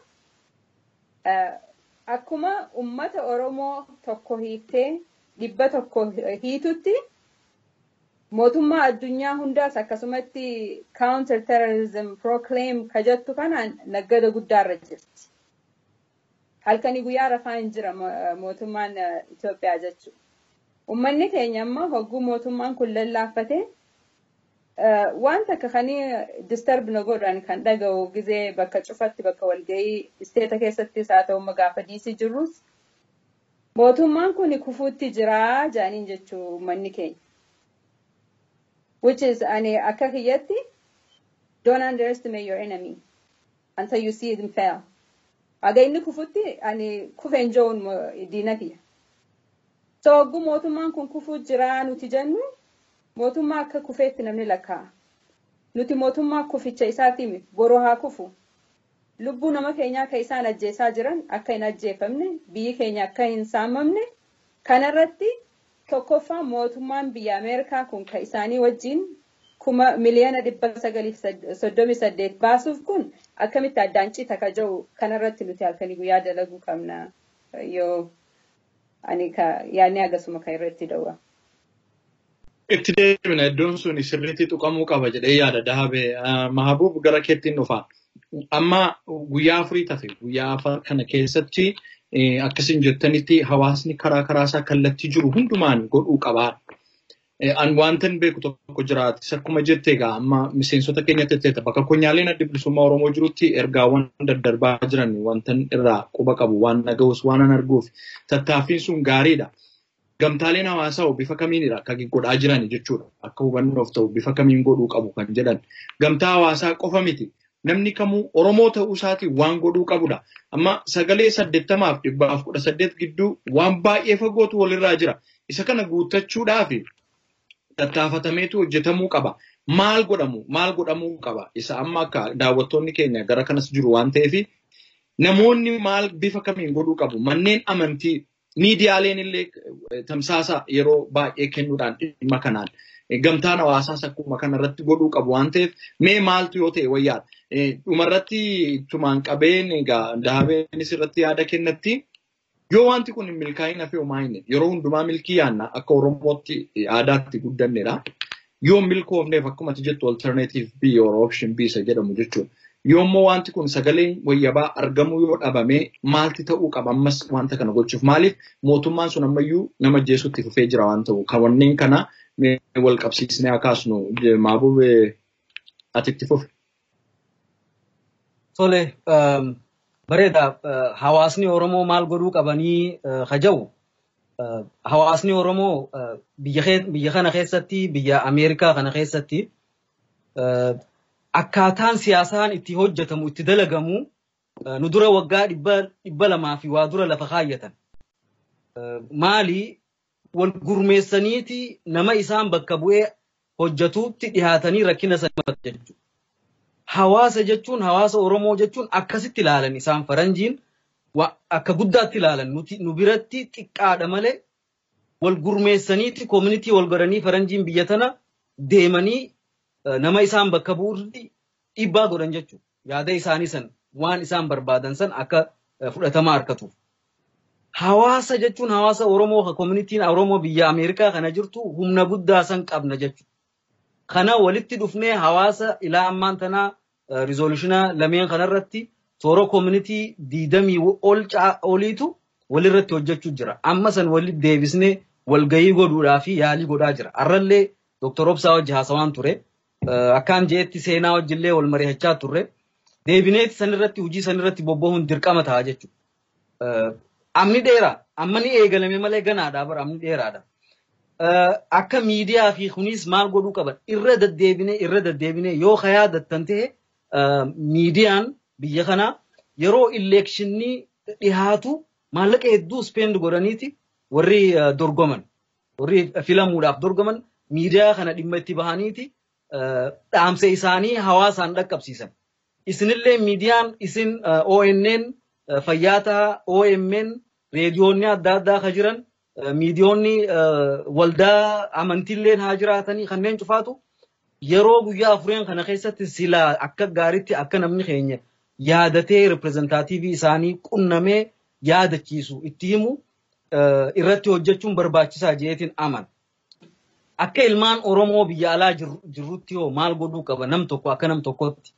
akkuma ummata Oromoo tokko hiiktee dhibba tokko hiitutti mootummaa addunyaa hundaas akkasumatti counter terrorism proclaim kajattu kanaan naggada guddaarra jirti. halkanii guyyaa rafaa hin jira mootummaan Itoophiyaa jechuudha. Uummanni keenya amma hogguu mootummaan kun lallaaffate waan takka kanii disturb na godhan kan dhaga'u gizee bakka cufatti bakka walgahii isteeta keessattis haa ta'u gaafa diisii jirrus mootummaan kun kufuutti jira jaaniin jechuu uummanni keenya. Which is ani akka kiyyatti don't underestimate your enemy until you see them fail. Haga inni kufutti ani kufeen jo'uun diina kiyya. So hogguu mootummaan kun kufuu jira nuti jennu mootummaa akka kufeetti namni lakkaa'a. Nuti mootummaa kuficha isaatiimi boroo haa kufu. Lubbuu nama keenyaa akka isaan ajjeesaa jiran akka hin ajjeefamne biyyi keenya akka hin saamamne kanarratti tokkoffaa mootummaan biyya Ameerikaa kun kan isaanii wajjin kuma miliyoona dhibba sagaliif soddomii saddeet baasuuf kun akkamitti addaan cita ka jiru kanarratti nuti halkanii guyyaa dalaguu qabna yoo ani yaadni agasuma kan irratti dawwa. Itti deebina iddoon sun sirriitti tuqamuu qaba jedhee yaada dahabee mahabuub gara keettiin dhufa. Amma guyyaa afurii tafe guyyaa afur kana keessatti akkasiin jettanitti hawaasni karaa karaa isaa kallattii jiru hundumaan godhuu qabaa. An wantan beeku tokko jiraate akkuma jettee egaa amma miseensota keenyatti jettee bakka konyaaleen adda bilisummaa Oromoo jirutti ergaawwan daddarbaa jiran wantan irraa quba qabu waan nagahus waan an arguuf tattaaffiin sun gaariidha. Gamtaaleen hawaasaa bifa kamiinidha kan godhaa jiran jechuudha. Akka hubannoof ta'u bifa kamiin godhuu qabu kan jedhan. Gamtaa hawaasaa qofa miti. Namni kamuu Oromoo ta'uu isaatiin waan godhuu qabudha. Amma sagalee saddeettamaaf dhibbaaf kudha saddeet gidduu waan baay'ee fagootu walirraa jira. Isa kana guuttachuudhaafi tattaafatameetu hojjetamuu qaba. Maal godhamu? Maal godhamuu qaba? Isa amma akka daawwattoonni keenya gara kanas jiru waan ta'eef namoonni maal bifa kamiin godhuu qabu? Manneen amantii miidiyaaleen illee tamsaasa yeroo baay'ee kennuudhaan dhimma kanaan gamtaan hawaasaas akkuma kanarratti godhuu qabu waan ta'eef mee maaltu yoo ta'e wayyaadha. Dhumarratti tumaan qabeen egaa dahabeenis irratti yaada kennatti Yoo wanti kun hin milkaa'in hafee homaa hin yeroo hundumaa milkii yaanna akka Oromootti aadaatti guddannedha. Yoo milkoofneef akkuma ati jettu alternative B or option B isa jedhamu jechuudha. Yoommoo wanti kun sagaleen wayyabaa argamuu yoo dhabame maalti ta'uu qaba ammas wanta kana gochuuf maaliif mootummaan sun ammayyuu nama jeesutti fufee jira waan ta'u kan wanneen kana wal qabsiisnee akaasnu maabubee ati itti fufe. Tole bareeda hawaasni Oromoo maal godhuu qabanii haja'u hawaasni Oromoo biyya kana keessatti biyya Ameerikaa kana keessatti akkaataan siyaasaan itti hojjetamu itti dalagamu nu dura waggaa dhibba lamaa fi waa dura lafa kaayyatan. Maali wal gurmeessaniiti nama isaan bakka bu'ee hojjetuutti dhihaatanii rakkina sana jechuudha. Hawaasa jechuun hawaasa Oromoo jechuun akkasitti ilaalan isaan faranjiin akka guddaatti ilaalan nu biratti xiqqaadha malee wal gurmeessaniiti koomunitii wal godhanii faranjiin biyya tana deemanii nama isaan bakka bu'uutti dhiibbaa godhan jechuudha. Yaada isaanii san waan isaan barbaadan san akka fudhatama argatuuf. Hawaasa jechuun hawaasa Oromoo koomunitiin Oromoo biyya Ameerikaa kana jirtu humna guddaa san qabna jechuudha. Kana walitti dhufnee hawaasa ilaa ammaan tanaa rizoolushina lameen kanarratti toora koomunitii diidamii ol oliitu walirratti hojjechuu jira. Amma san walitti deebisnee walgahii godhuudhaa fi yaalii godhaa jira. Arrallee Dooktor Obsaa wajji haasawaan ture. Akkaan jeetti seenaa wajjillee wal mari'achaa turre. Deebineeti sanirratti hojii sanirratti bobba'uun dirqama ta'a jechuudha. Amni dheeraa amma ni eegalame malee ganaadha bara amni dheeraadha. Akka miidiyaa fi kunis maal godhuu qaban irra deddeebinee irra deddeebinee yoo kayaa dattan ta'e miidiyaan biyya kanaa yeroo ileekshinii dhihaatu maallaqa hedduu spend godhaniiti warri dorgoman warri filamuudhaaf dorgoman miidiyaa kana dhimma itti bahaniiti dhaamsa isaanii hawaasaan dhaqqabsiisan. Isinillee miidiyaan isin ONN fayyaa ta'a OMN reediyoonni adda addaa ka jiran miidiyoonni waldaa amantiilleen haa jiraatanii kanneen cufaatu yeroo guyyaa afureen kana keessatti silaa akka gaariitti akka namni keenya yaadatee riprezentaatiivii isaanii qunnamee yaadachiisu itti himu irratti hojjechuun barbaachisaa jeetiin aman. Akka ilmaan Oromoo biyya alaa jirrutti hoo maal godhuu qaba nam tokko akka nam tokkotti.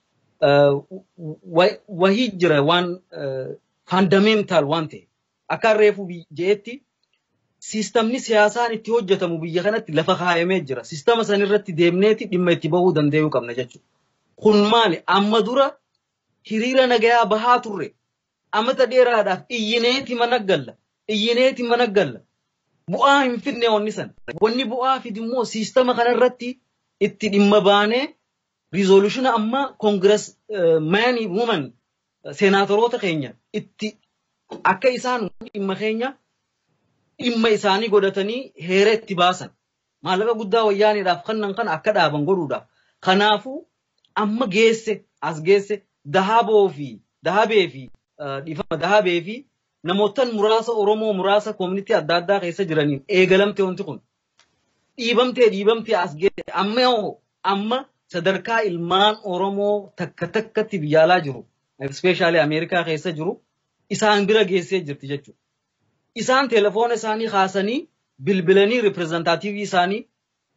Wahii jira waan faandameental waan ta'e akka reefu jeetti siistamni siyaasaan itti hojjetamu biyya kanatti lafa kaayamee jira. Siistama sanirratti deemneeti dhimma itti bahuu danda'uu qabna jechuudha. Kun maali? Amma dura hiriira nagayaa bahaa turre. Amata dheeraadhaaf iyyineeti mana galla. Iyyineeti mana galla. Bu'aa hin fidne wanni san. Wanni bu'aa fidi immoo siistama kanarratti itti dhimma baanee rizoolushina amma koongiras maanii wuuman seenaatoroota keenya itti akka isaan dhimma keenya dhimma isaanii godhatanii heera itti baasan. Maallaqa guddaa wayyaaniidhaaf kannan kana akka dhaaban godhuudhaaf. Kanaafuu amma geesse as geesse dahaboo fi dahabee fi dhiifama dahabee fi namootan muraasa Oromoo muraasa koomunitii adda addaa keessa jiraniin eegalamte wanti kun. Dhiibamtee dhiibamtee as geesse amma yoo amma sadarkaa ilmaan Oromoo takka takkatti biyya alaa jiru. Ispeeshaalee Ameerikaa keessa jiru isaan bira geessee jirti jechuudha. isaan telefoona isaanii kaasanii bilbilanii riprezentaatiivii isaanii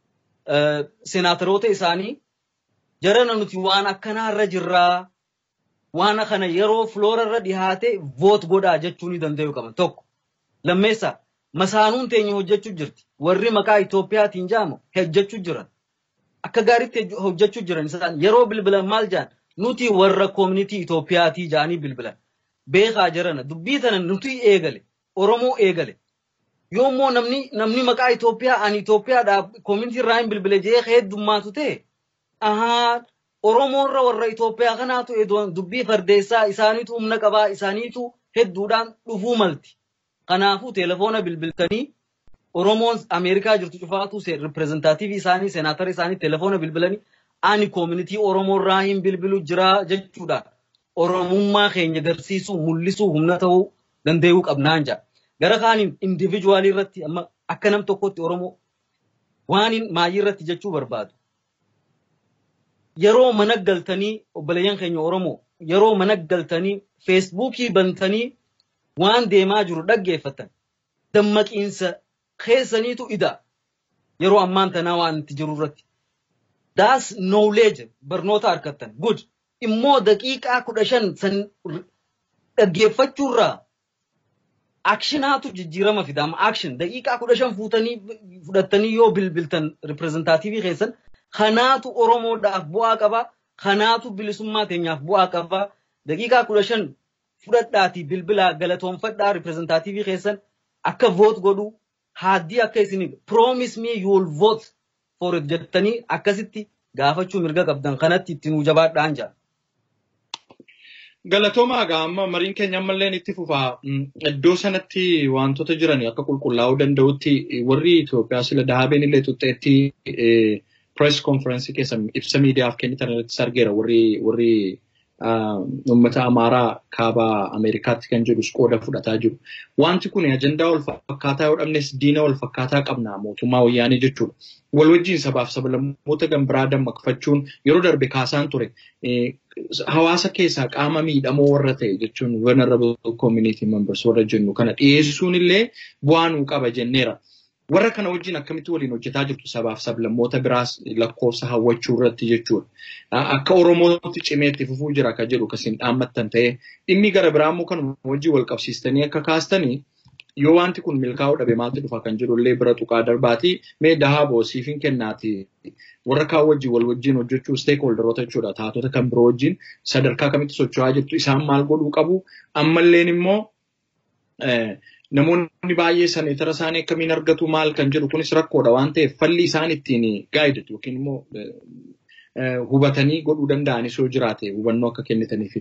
senaataroota isaanii jarana nuti waan akkanaarra jirraa waan kana yeroo filoorarra dhihaate voot godhaa jechuu ni danda'u qaban tokko lammeessa masaanuun teenya hojjechuu jirti warri maqaa Itoophiyaatiin jaamu hojjechuu jiran akka gaariitti hojjechuu jiran isaan yeroo bilbilan maal jaan nuti warra koomunitii Itoophiyaatii jaanii bilbilan beekaa jirana dubbii tana nuti eegale Oromoo eegale. Yoommoo namni namni maqaa Itoophiyaa ani Itoophiyaadhaaf koomunitii irraa hin bilbile jee heddummaatu ta'e. Ahaa Oromoorra warra Itoophiyaa kanaatu dubbii fardeessaa isaaniitu humna qabaa isaaniitu hedduudhaan dhufuu malti. Kanaafuu telefoona bilbiltanii Oromoon Ameerikaa jirtu cufaatu riprezentaatiivii isaanii seenaatara isaanii telefoona bilbilanii ani koomunitii Oromoorraa hin bilbilu jira jechuudha. Oromummaa keenya agarsiisuu mul'isuu humna ta'uu danda'uu qabnaan jaa. Gara kaaniin indivijuwaalii irratti amma akka nam tokkotti Oromoo waan maayii irratti jechuu barbaadu. Yeroo mana galtanii obboleeyyan keenya Oromoo yeroo mana galtanii feesbuukii bantanii waan deemaa jiru dhaggeeffatan dammaqiinsa keessaniitu ida yeroo ammaan tanaa waan itti jiru irratti. Daas knowledge barnoota harkattan good immoo daqiiqaa kudha shan san dhaggeeffachuurraa akshinaatu jijjiirama fida amma akshin daqiiqaa kudha shan fuutanii fudhattanii yoo bilbiltan riprezentaatiivii keessan kanaatu oromoodhaaf bu'aa qaba kanaatu bilisummaa teenyaaf bu'aa qaba daqiiqaa kudha shan fudhadhaatii bilbilaa galatoonfadhaa riprezentaatiivii keessan akka voot godhu haaddii akka isin promise me you will vote for it jettanii akkasitti gaafachuu mirga qabdan kanatti itti nuu jabaadhaan jaa. Galatoomaa egaa amma mariin keenya ammallee itti fufaa iddoo sanatti wantoota jiran akka qulqullaa'uu danda'utti warri Itoophiyaa sila dahabeen illee tuxxeetti press conference keessa ibsa miidiyaaf kennitan irratti argeera warri warri uummata Amaaraa kaaba Ameerikaatti kan jedhus qooda fudhataa jiru. Wanti kun ajandaa wal fakkaataa yoo dhabnes diina wal fakkaataa qabna mootummaa wayyaanee jechuudha. Wal wajjin sabaaf sablammoota gambiraa dammaqfachuun yeroo darbe kaasaan ture. Hawaasa keessaa qaama miidhamoo warra ta'e jechuun vulnerable community members warra jennu kana dhiyeessuun illee bu'aa nuu qaba jenneera. Warra kana wajjin akkamitti waliin hojjetaa jirtu sabaaf sablammoota biraas lakkoofsa hawwachuu irratti jechuudha. Akka Oromootti cimeetti fufuu jira kan jedhu kasiin dhaammattan ta'ee dhimmi gara biraa immoo kan wajjin wal qabsiistanii akka kaastanii yoo wanti kun milkaa'uu dhabe maaltu dhufa kan jedhu illee bira tuqaa darbaati mee dahaaboo siifin kennaati warra kaan wajjin wal wajjin hojjechuu steekholderoota jechuudha taatota kan biroo wajjin sadarkaa kamitti socho'aa jirtu isaan maal godhuu qabu ammalleen immoo namoonni baay'ee saneetara isaanii akkamiin argatu maal kan jedhu kunis rakkoodha waan ta'eef falli isaan ittiin gaayidatu yookiin immoo hubatanii godhuu danda'anis yoo jiraate hubannoo akka kennitaniif.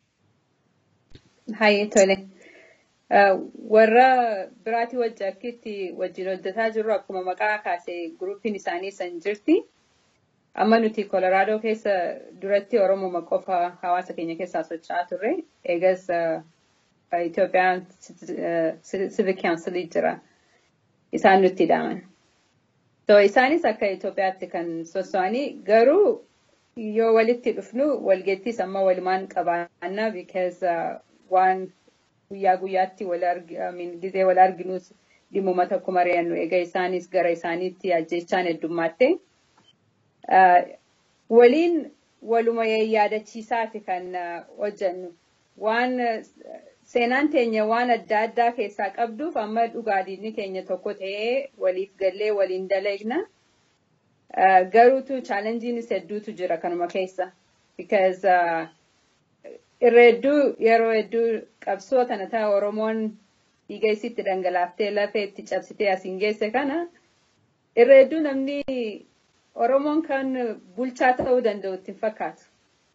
Hayyee tole. Warra biraatii wajji akkitti wajjin hojjetaa jirru akkuma maqaa kaasee gurupiin isaanii san jirti. Amma nuti Kolaraadoo keessa duratti Oromoo qofa hawaasa keenya keessaa socho'aa turre. Eegas Itoophiyaan Civic Council jira. Isaan nutti hidhaman. So isaanis akka Itoophiyaatti kan sosso'anii garuu yoo walitti dhufnu walgeettis amma walumaan qabaannaa because waan guyyaa guyyaatti wal gizee wal arginus dhimmuma tokko mari'annu egaa isaanis gara isaaniitti ajjechaan heddummaatti. Waliin waluma yaadachiisaati kan hojjennu. Waan seenaan teenya waan adda addaa keessaa qabduuf amma dhugaadhiinni keenya tokko ta'ee waliif gallee waliin dalagne. Garuutu chaalenjiinis hedduutu jira kanuma keessa. Because irra hedduu yeroo hedduu qabsoo kana ta'a Oromoon dhiiga isitti dhangalaaftee lafee itti cabsitee asiin geesse kana irra hedduu namni Oromoon kan bulchaa ta'uu danda'u ittiin fakkaatu.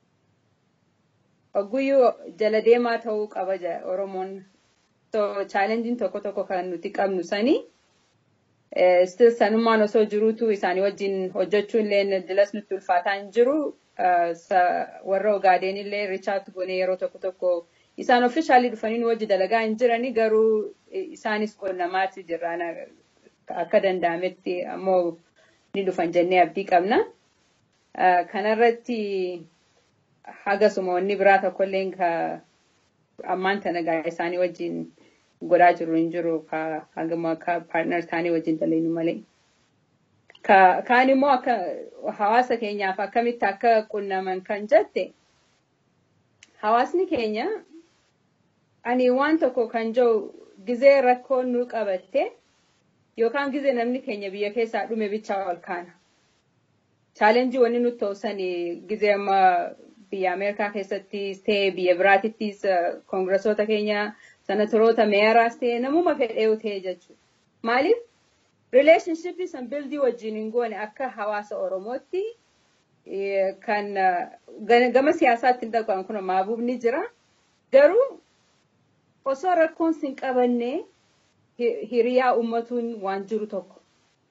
Ogguyyuu jala deemaa ta'uu qaba Oromoon. So chaalenjiin tokko tokko kan nuti qabnu sanii. Still sanummaan osoo jiruutu isaanii wajjin hojjechuun illee dilas nutti ulfaataa hin jiru. warra ogaadeen illee richaat goonee yeroo tokko tokko isaan ofishaalii dhufanii wajji dalagaa hin jirani garuu isaanis qonnamaati jirraan akka danda'ametti ammoo ni dhufan jennee abdii qabna. Kanarratti hagasuma wanni biraa tokkollee ammaan tana gaa isaanii wajjin godhaa jiru hin jiru hagama akka paartnar isaanii wajjin dalagnu malee. Kaan immoo akka hawaasa keenyaaf akkamitti akka qunnaman kan jette hawaasni keenya ani waan tokko kan jiru gizee rakkoon nu qabatte yookaan gizee namni keenya biyya keessaa dhume bichaa ol kaana. Chaalenjii wanni nutti ta'usan gizee amma biyya Ameerikaa keessattis ta'e biyya biraatittis koongresoota keenya sanatoroota meeraas ta'e namuma fedhee ta'e jechuudha. Maaliif? Rileeshinshippii san bildii wajjin hin goone akka hawaasa Oromootti kan gama siyaasaatti hin dhaqan kun maabuubni jira. Garuu osoo rakkoon sin qabanne hiriyaa ummatuun waan jiru tokko.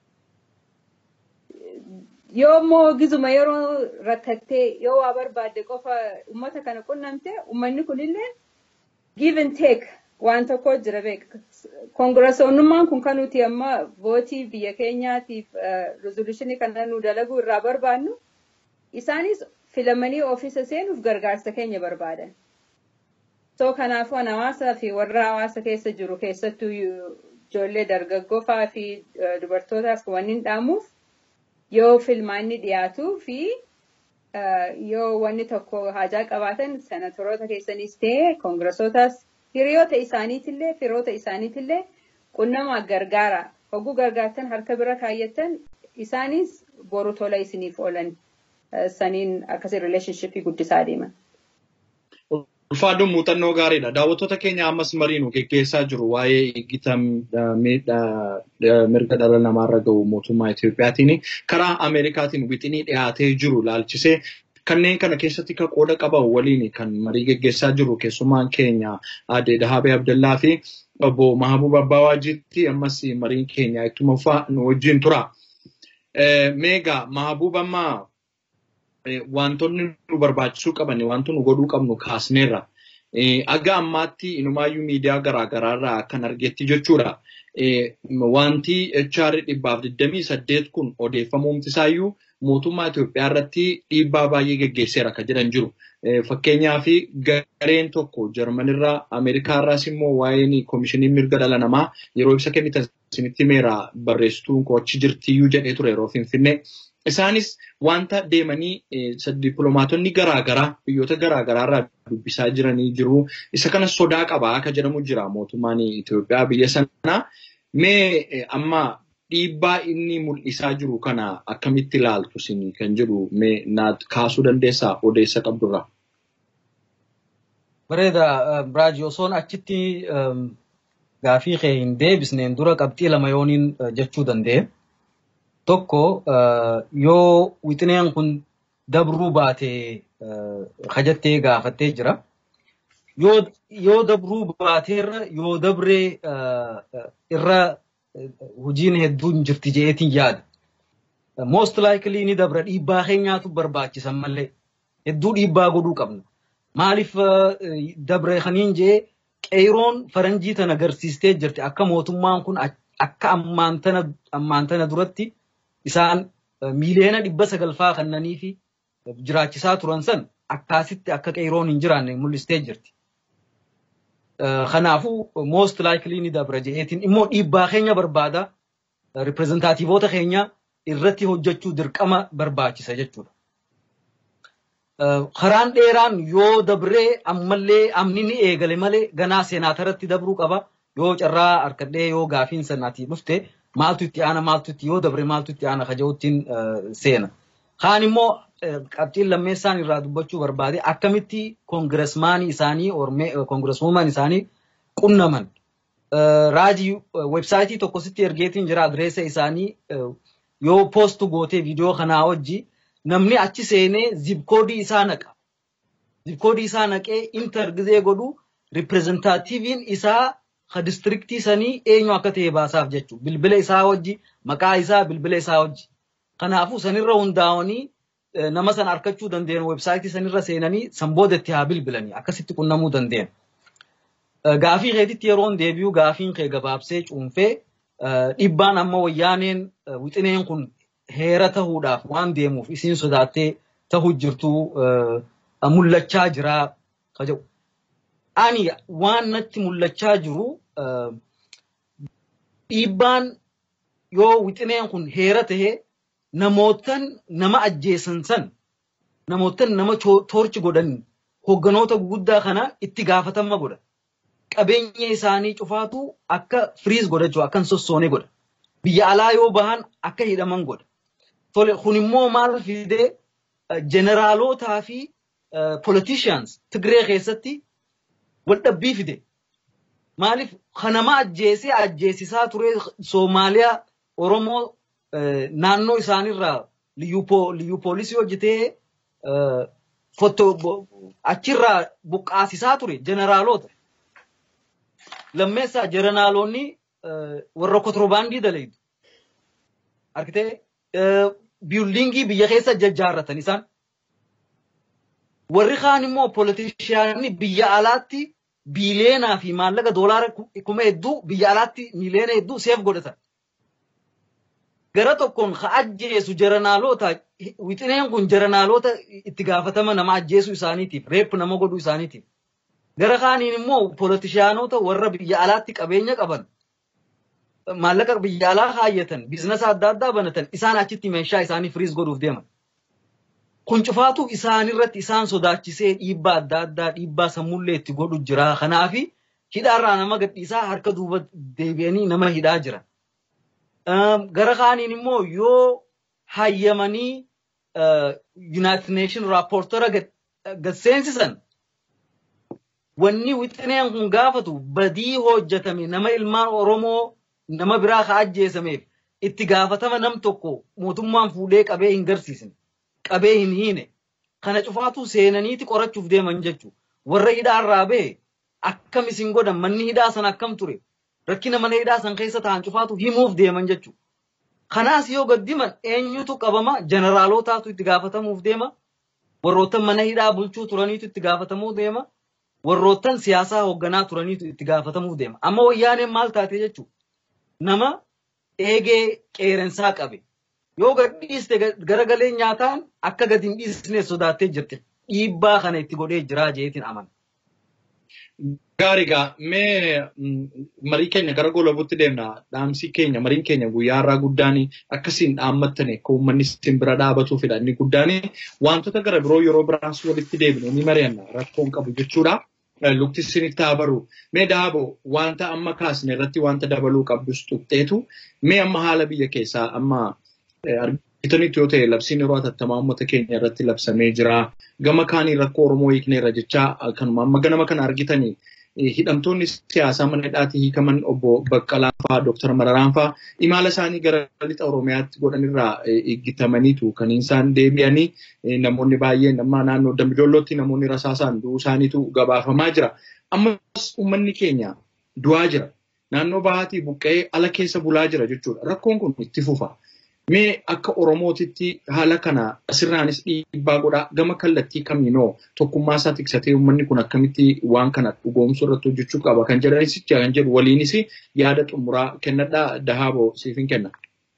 Yoo immoo gizuma yeroo rakkattee yoo waa barbaadde qofa ummata kana qunnamte ummanni kunillee give and take waan tokko jira beeka. Koongirasoonnummaan kun kan nuti amma vootii biyya keenyaatiif rezoluushinii kana nu dalaguu irraa barbaannu isaanis filamanii ofiisa seenuuf gargaarsa keenya barbaadan. So kanaafuu hawaasaa fi warra hawaasa keessa jiru keessattuu ijoollee dargaggoo fa'aa fi dubartootaas wanni dhaamuuf yoo filmaanni dhiyaatuu fi yoo wanni tokko haajaa qabaatan senatoroota keessanis ta'e koongiressootaas hiriyoota isaaniitillee firoota isaaniitillee qunnamaa gargaara. Hogguu gargaartan harka bira kaayyattan isaanis boru tola isiniif oolan saniin akkasii rileeshnshippii guddisaa deeman. Ulfaaduun muuxannoo gaariidha. Daawwattoota keenya ammas marii nu geggeessaa jiru waa'ee eeggita mirga dhala namaarra gahu mootummaa Itoophiyaatiin karaa Ameerikaatiin wixinii dhiyaatee jiru laalchisee kanneen kana keessatti kan qooda qaban waliin kan marii geggeessaa jiru keessumaan keenya Aadde Dahaabee Abdallaa fi obbo Mahabub Abbawaajitti ammas mariin keenya ittuma fufaa nu wajjin tura. Meegaa Mahabub ammaa wantoonni nu barbaachisuu qaban wantoonni nu godhuu qabnu kaasneerra. Aga ammaatti inumaayyuu miidiyaa garaagaraarraa kan argetti jechuudha. Wanti HR dhibbaaf 28 kun odeeffamuumti isaayyuu mootummaa Itoophiyaa irratti dhiibbaa baay'ee geggeesseera kan jedhan jiru. Fakkeenyaaf gareen tokko Jarmanirraa Ameerikaarraas immoo waa'een koomishinii mirga dhala namaa yeroo ibsa kennitan isinitti meera barreessituun koo achi jirtiyyuu jedhee ture yeroo Finfinnee. Isaanis wanta deemanii dippiloomaatonni garaagaraa biyyoota garaagaraarraa dubbisaa jiranii jiru. Isa kana sodaa qabaa akka jedhamu jira mootummaan Itoophiyaa biyya sanaa. Mee amma dhiibbaa inni mul'isaa jiru kana akkamitti ilaaltu isin kan jedhu mee naaf kaasuu dandeessaa odeessa qabdurraa? Bareeda Biraaji osoon achitti gaafii kee hin deebisneen dura qabxii lama yooniin jechuu danda'e. Tokko yoo wixineen kun dabruu baatee kajattee gaafattee jira. Yoo dabruu baateerra yoo dabree irra hojiin hedduun jirti je'eetiin yaada. Most likely ni dabra dhiibbaa keenyaatu barbaachisan malee hedduu dhiibbaa godhuu qabna. Maaliif dabre kaniin jee qeeroon faranjii tana agarsiistee jirti akka mootummaan kun akka ammaan tana duratti isaan miiliyoona dhibba sagalfaa kannanii fi jiraachisaa turan san akkaasitti akka qeeroon hin jiraanne mul'istee jirti. Kanaafuu most likely ni dabra je'eetiin immoo dhiibbaa keenya barbaada riprezentaatiivoota keenya irratti hojjechuu dirqama barbaachisa jechuudha. Karaan dheeraan yoo dabree ammallee amni ni eegale malee ganaa seenaatarratti dabruu qaba. Yoo carraa harkadhee yoo gaafiin sanaatii dhufte maaltu itti aana maaltu itti yoo dabre maaltu itti aana kaja'uttiin seena. Kaan immoo qabxiin lammeessaan irraa dubbachuu barbaade akkamitti koongiresmaanii isaanii koongireswuumaan isaanii qunnaman. Raajii websaayitii tokkositti ergeetiin jira adireessa isaanii yoo poostu gootee viidiyoo kanaa wajji namni achi seenee zibkoodii isaa naqa. Zibkoodii isaa naqee intar gizee godhu riprezentaatiiviin isaa ka distriktii sanii eenyu akka ta'e baasaaf jechuudha. Bilbila isaa wajji maqaa isaa bilbila isaa wajji. Kanaafuu sanirra hundaa'anii nama sana arkachuu dandeenyu websaayitii sanirra seenanii san booda itti haa bilbilanii akkasitti qunnamuu dandeenyu. Gaafii keetitti yeroon deebi'u gaafiin kee gabaabsee cuunfee dhiibbaan amma wayyaaneen wixineen kun heera tahuudhaaf waan deemuuf isiin sodaattee tahuu jirtu mul'achaa jira jedhu. Ani waan natti mul'achaa jiru dhiibbaan yoo wixineen kun heera tahee namootan nama ajjeesan san namootan nama toorchi godhan hogganoota guguddaa kana itti gaafatama godha. Qabeenya isaanii cufaatu akka firiis godhachuu akkan sossoonee godha. Biyya alaa yoo bahan akka hidhaman godha. Tole kun immoo maal fidee jeneraalotaa fi politicians Tigree keessatti waldhabbii fide. Maaliif kanama ajjeesee ajjeesisaa ture Soomaaliyaa Oromoo naannoo isaanirraa liyyuu poolisii hojjetee achirraa buqqaasisaa ture jeneraalota. Lammeessaa jeneraalonni warra kotorbaandii dalaytu. Arkitee biyuldingii biyya keessa jajjaarratan isaan. Warri kaan immoo polotishiyaanii biyya alaatti biileenaa fi maallaqa doolaara kuma hedduu biyya alaatti miiliyoona hedduu seef godhatan. Gara tokkoon ka ajjeesu jeranaalota wixineen kun jeranaalota itti gaafatama nama ajjeesuu isaaniitiif reeppu nama godhuu isaaniitiif. Gara kaaniin immoo polotishaanota warra biyya alaatti qabeenya qaban maallaqa biyya alaa kaayyatan biizinasa adda addaa banatan isaan achitti meeshaa isaanii firiis godhuuf deeman. Kun cufaatu isaanirratti isaan sodaachisee dhiibbaa adda addaa dhiibbaa sammullee itti godhu jira. Kanaafi hidhaarraa nama gadhiisaa harka duuba deebi'anii nama hidhaa jiran. Gara kaaniin immoo yoo hayyamanii United Nation raappoortara gad seensisan wanni wixineen kun gaafatu badii hojjetame nama ilmaan Oromoo nama biraa ka ajjeesameef itti gaafatama nam tokko mootummaan fuudhee qabee hin garsiisne qabee hin hiine kana cufaatu seenaniiti qorachuuf deeman jechuudha. Warra hidhaarraa bahe akkam isin godhan manni hidhaa san akkam ture rakkina mana hidhaa san keessa ta'an cufaatu himuuf deeman jechuudha. Kanaas yoo gaddiman eenyutu qabama jeneraalootaatu itti gaafatamuuf deema warroottan mana hidhaa bulchuu turaniitu itti gaafatamuu deema warroottan siyaasaa hoogganaa turaniitu itti gaafatamuuf deema. Amma wayyaaneen maal taate jechuudha. Nama eegee qeerensaa qabe. Yoo gad dhiiste garagalee nyaataan akka gad hin dhiisne sodaattee jirti. Dhiibbaa kana itti godhee jiraa jeetiin amana. Gaariigaa mee marii keenya gara goolabuutti deemna. Dhaamsi keenya mariin keenya guyyaa irraa guddaan akkasiin dhaammattane akka uummanni isin bira dhaabatuufidha. Inni guddaan wantoota gara biroo yeroo biraas walitti deebinu ni mari'anna rakkoon qabu jechuudha. Lukti isinitti haa baru. Mee daabo wanta amma kaasne irratti wanta dabaluu qabdus tuqxeetu mee amma haala biyya keessaa amma argitanitti yoo ta'e labsiin yeroo hatattamaa uummata keenya irratti labsamee jira. Gama kaanii rakkoo Oromoo hiikneerra jechaa kanuma amma ganama kana argitanii hidhamtoonni siyaasaa mana hidhaatii hiikaman obbo Baqqalaa fa'aa Dooktar Mararaan fa'aa imala isaanii gara lixa Oromiyaatti godhanirraa eeggatamaniitu kan isaan deebi'anii namoonni baay'een amma naannoo Dambidollootti namoonni rasaasaan du'uu isaaniitu gabaafamaa jira. Ammas uummanni keenya du'aa jira. Naannoo bahaatii buqqa'ee ala keessa bulaa jira jechuudha. Rakkoon kun itti fufa. Mee akka Oromootitti haala kana asirraanis dhiibbaa godhaa gama kallattii kamiinoo tokkummaa isaa tiksatee uummanni kun akkamitti waan kana dhugoomsuu irratti hojjechuu qaba kan jedhanis kan jedhu waliinis yaada xumuraa kennadhaa dahaaboo siif hin kenna.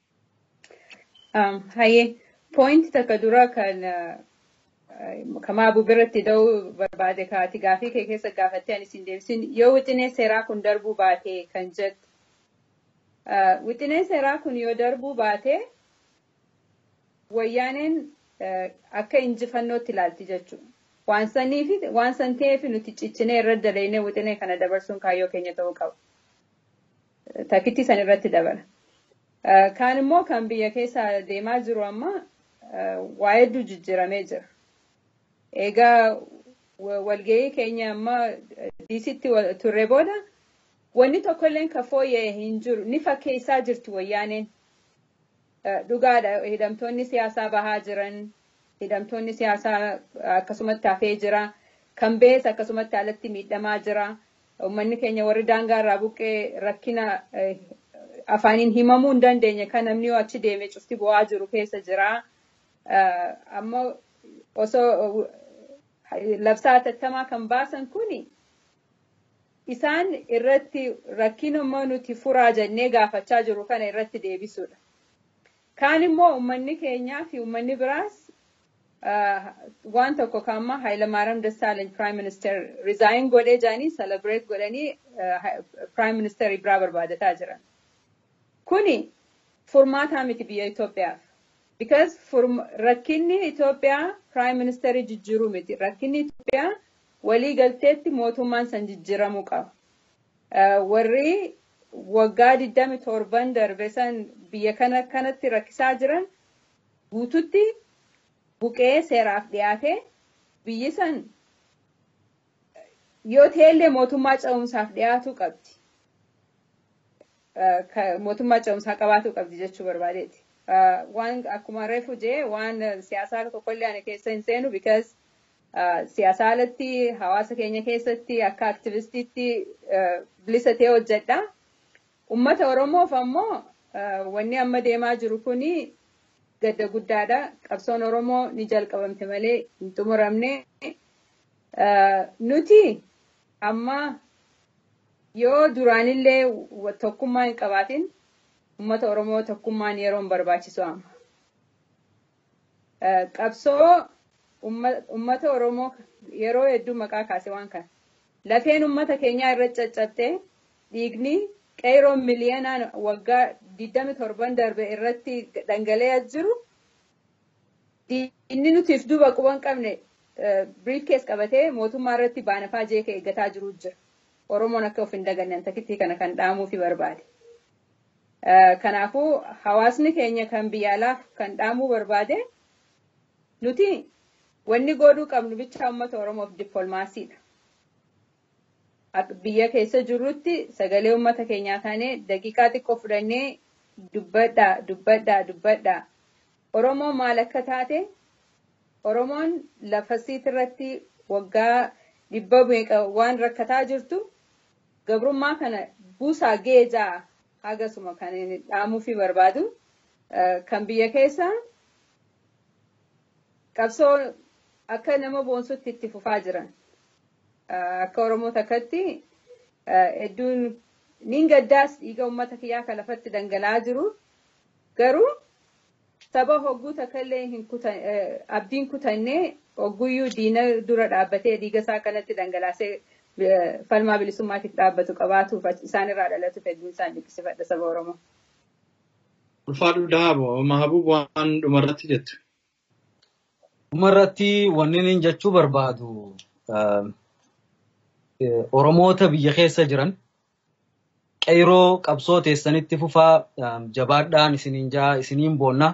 Hayyee pooyinti takka dura kan kamaabuu biratti da'uu barbaade kaati gaafii kee keessa gaafattee ani siin deebisin yoo wixinee seeraa kun darbuu baatee kan jettu. Wixinee seeraa kun yoo darbuu baatee wayyaaneen akka injifannootti ilaalti jechuudha. Waan sanii fi waan san ta'eef nuti ciccinee irra daleennee wixinee kana dabarsuun kaayyoo keenya ta'uu qaba. Takkitti san irratti dabala. Kaan immoo kan biyya keessa deemaa jiru amma waa hedduu jijjiiramee jira. Egaa walgahii keenya amma diisitti turre booda wanni tokkolleen ka fooyya'e hin jiru ni fakkeessaa jirti wayyaaneen. Dhugaadha hidhamtoonni siyaasaa bahaa jiran hidhamtoonni siyaasaa akkasumatti hafee jira kan bees akkasumatti alatti miidhamaa jira uummanni keenya warri daangaa irraa buqqee rakkina afaaniin himamuu hin dandeenye kan namni yoo achi deeme cufti bu'aa jiru keessa jira amma osoo labsaa hatattamaa kan baasan kuni isaan irratti rakkinuma nuti furaa jennee gaafachaa jiru kana irratti deebisuudha. Kaan immoo uummanni keenyaa fi uummanni biraas waan tokko kaamma Hayilamaariyaam Dassaalany Prime Minister resign godhee jiranii celebrate godhanii Prime Minister biraa barbaadataa jiran. Kuni furmaataa miti biyya Itoophiyaaf. Because rakkinni Itoophiyaa Prime Ministerii jijjiiruu miti. Rakkinni Itoophiyaa walii galteetti mootummaan san jijjiiramuu qaba. Warri waggaa 27 darbe san biyya kana kanatti rakkisaa jiran guututti buqee seeraaf dhiyaate biyyi san yoo ta'ellee mootummaa ce'umsaaf dhiyaatuu qabdi. Mootummaa ce'umsaa qabaatuu qabdi jechuu barbaadeeti. Waan akkuma reefu jee waan siyaasaa tokkollee ani keessa hin seenu because siyaasaa alatti hawaasa keenya keessatti akka aktivistiitti bilisa ta'e hojjedha. Uummata Oromoof ammoo wanni amma deemaa jiru kuni gadda guddaadha. Qabsoon Oromoo ni jalqabamte malee hin xumuramne. Nuti amma yoo duraanillee tokkummaa hin qabaatin uummata Oromoo tokkummaan yeroo hin barbaachisu amma. Qabsoo uummata Oromoo yeroo hedduu maqaa kaase waan kana. lafeen uummata keenyaa irra caccabtee dhiigni qeeroon miliyoonaan waggaa 27 darbe irratti dhangala'aa jiru inni nutiif duuba quban qabne briefcase qabatee mootummaa irratti baanafaa jeeqa eeggataa jiru jira. Oromoon akka of hin daganne takkitti kana kan dhaamuufi barbaade. Kanaafuu hawaasni keenya kan biyya alaaf kan dhaamuu barbaade nuti wanni godhuu qabnu bicha uummata Oromoof dippilmaasiidha. Biyya keessa jirrutti sagalee uummata keenyaa taanee daqiiqaa xiqqoo fudhannee dubbadhaa dubbadhaa dubbadhaa. Oromoon maal akka taate Oromoon lafa irratti waggaa dhibba meeqa waan rakkataa jirtu gabrummaa kana buusaa geejaa hagasuma kan dhaamuufi barbaadu kan biyya keessa qabsoo akka nama boonsutti itti fufaa jiran akka Oromoo takkatti hedduun niin gaddaas dhiiga uummata kiyyaa kan lafatti dhangala'aa jiru garuu saba hogguu takkallee hin abdiin kutannee hogguyyuu diina dura dhaabbatee dhiiga isaa kanatti dhangalaasee falmaa bilisummaatiif dhaabbatu qabaatuuf isaan irraa dhalatuuf hedduun isaan dinqisiifadha saba Oromoo. Ulfaadhu Daabo, Mahabub waan dhumarratti jettu. Dhumarratti wanni inni jechuu barbaadu Oromoota biyya keessa jiran qeyroo qabsoo teessanitti fufaa jabaadhaan isiniin jaa isiniin boonna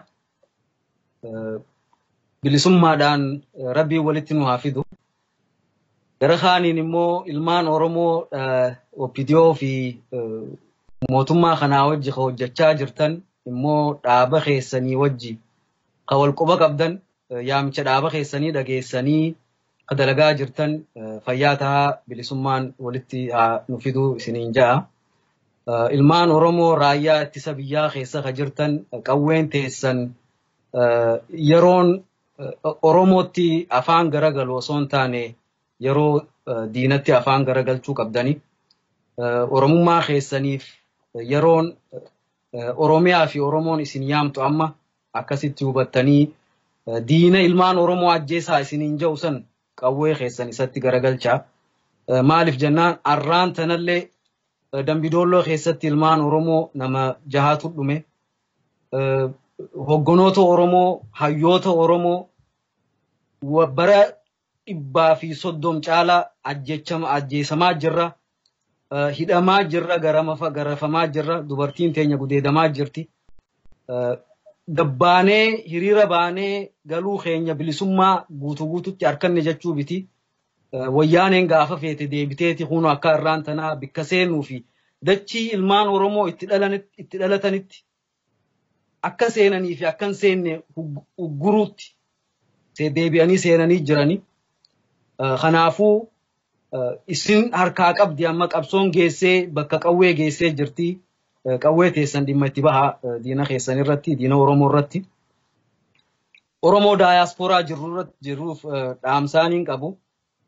bilisummaadhaan rabbiin walitti nu haa fidu. Gara kaaniin immoo ilmaan Oromoo OPDO fi mootummaa kanaa wajji ka hojjechaa jirtan immoo dhaaba keessanii wajji ka wal quba qabdan yaamicha dhaaba keessanii dhageessanii ka dalagaa jirtan fayyaa tahaa bilisummaan walitti haa nu fiduu isiniin ja'a. Ilmaan Oromoo raayyaa ittisa biyyaa keessa ka jirtan qawween teessan yeroon Oromootti afaan garagalu osoo hin taane yeroo diinatti afaan garagalchuu qabdani. Oromummaa keessaniif yeroon Oromiyaa fi Oromoon isin yaamtu amma akkasitti hubattanii diina ilmaan Oromoo ajjeesaa isiniin jedhu san qawwee keessan isatti garagalchaa. Maaliif jennaan arraan tanallee dambidoolloo keessatti ilmaan Oromoo nama jahaatu dhume. Hoggonoota Oromoo, hayyoota Oromoo bara dhibbaa fi soddom caalaa ajjeesamaa jirra. Hidhamaa jirra, garafamaa jirra, dubartiin teenya gudeedamaa jirti. Gabbaanee hiriira baanee galuu keenya bilisummaa guutuu guututti harkanne jechuu biti. Wayyaaneen gaafa feete deebiteeti kunu akka irraan tanaa bikka seenuu fi dachii ilmaan Oromoo itti dhalatanitti akka seenanii fi akka hin seenne ugguruutti deebi'anii seenanii jirani. Kanaafuu isin harkaa qabdi amma qabsoon geessee bakka qawwee geessee jirti. Qawwee teessan dhimma itti baha diina keessan irratti, diina Oromoo irratti. Oromoo daayaaspooraa jirruuf dhaamsaaniin qabu.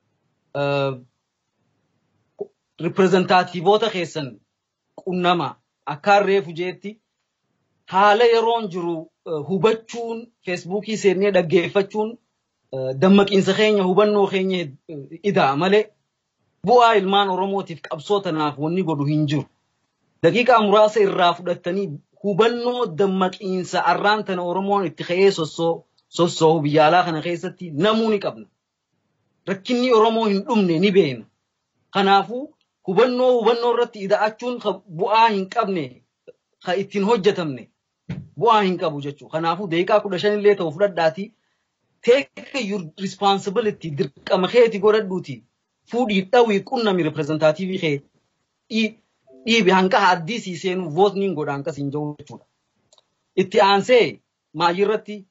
Riprezentaatiivoota keessan qunnama akkaan reefu jeetti haala yeroon jiru hubachuun feesbuukii seennee dhaggeeffachuun dammaqiinsa keenya hubannoo keenya idaa malee bu'aa ilmaan Oromootiif qabsoo tanaaf wanni godhu hin jiru. Daqiiqaa muraasa irraa fudhattanii hubannoo dammaqiinsa arraan tana Oromoon itti ka'ee sossoohu biyya alaa kana keessatti namuu ni qabna. Rakkinni Oromoo hin dhumne ni beena. Kanaafuu hubannoo hubannoo irratti ida'achuun bu'aa hin qabne kan ittiin hojjetamne bu'aa hin qabu jechuudha. Kanaafuu daqiiqaa kudha shanillee ta'u fudhadhaatii take your responsibility dirqama keeti godhadhuuti fuudhii dhawii qunnami reprezentaatiivii kee dhiibi hanqa haddisii seenu vootniin godha hanqas hin jiru jechuudha. Itti aansee maayirratti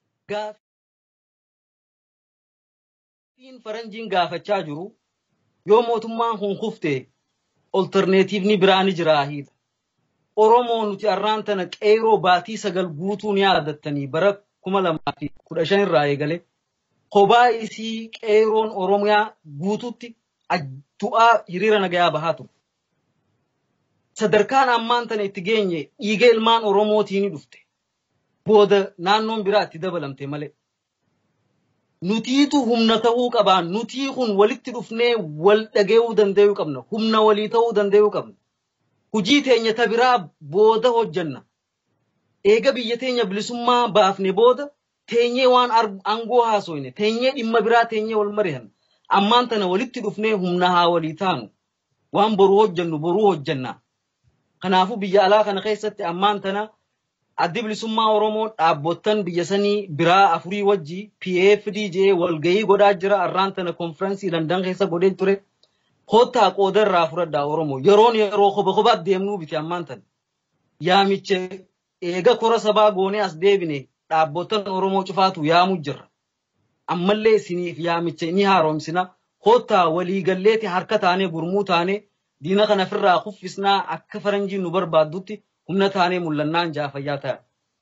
gaafiin faranjiin gaafachaa jiru yoo mootummaan kun kufte olterneetiivni biraa ni jiraahidha. Oromoo nuti arraan tana qeeroo baatii sagal guutuu ni yaadattanii bara kuma lamaa fi kudha shan irraa eegale kophaa isii qeeroon Oromiyaa guututti du'aa hiriira nagayaa bahaa ture. Sadarkaan ammaan tana itti geenye dhiiga ilmaan Oromootii ni dhufte. Booda naannoon biraa itti dabalamte malee. nutiitu humna ta'uu qabaa nutii kun walitti dhufnee wal dhageeyuu danda'uu qabna humna walii ta'uu danda'uu qabna hujii teenya ta biraa booda hojjanna eega biyya teenya bilisummaa baafne booda teenyee waan aangoo haasoyne teenyee dhimma biraa teenyee wal mari'anna ammaan tana walitti dhufnee humna haa walii taanu waan boruu hojjannu boruu hojjanna kanaafuu biyya alaa kana keessatti ammaan tana addi bilisummaa Oromoo dhaabbottan biyya sanii biraa afurii wajji PFDJ walgahii godhaa jira arraan tana konfiraansii Landan keessa godhee ture. Kottaa qooda irraa fudhadhaa Oromoo yeroon yeroo koba kobaat deemnuu biti ammaan tana. Yaamicha eega kora sabaa goonee as deebine dhaabbottan Oromoo cufaatu yaamuu jirra. Ammallee isiniif yaamicha ni haaromsina. Kottaa waliigalleeti harka taanee gurmuu taanee diina kana ofirraa kuffisnaa akka faranjiin nu barbaaddutti humna taanee mul'annaan jaafayyaa ta'a.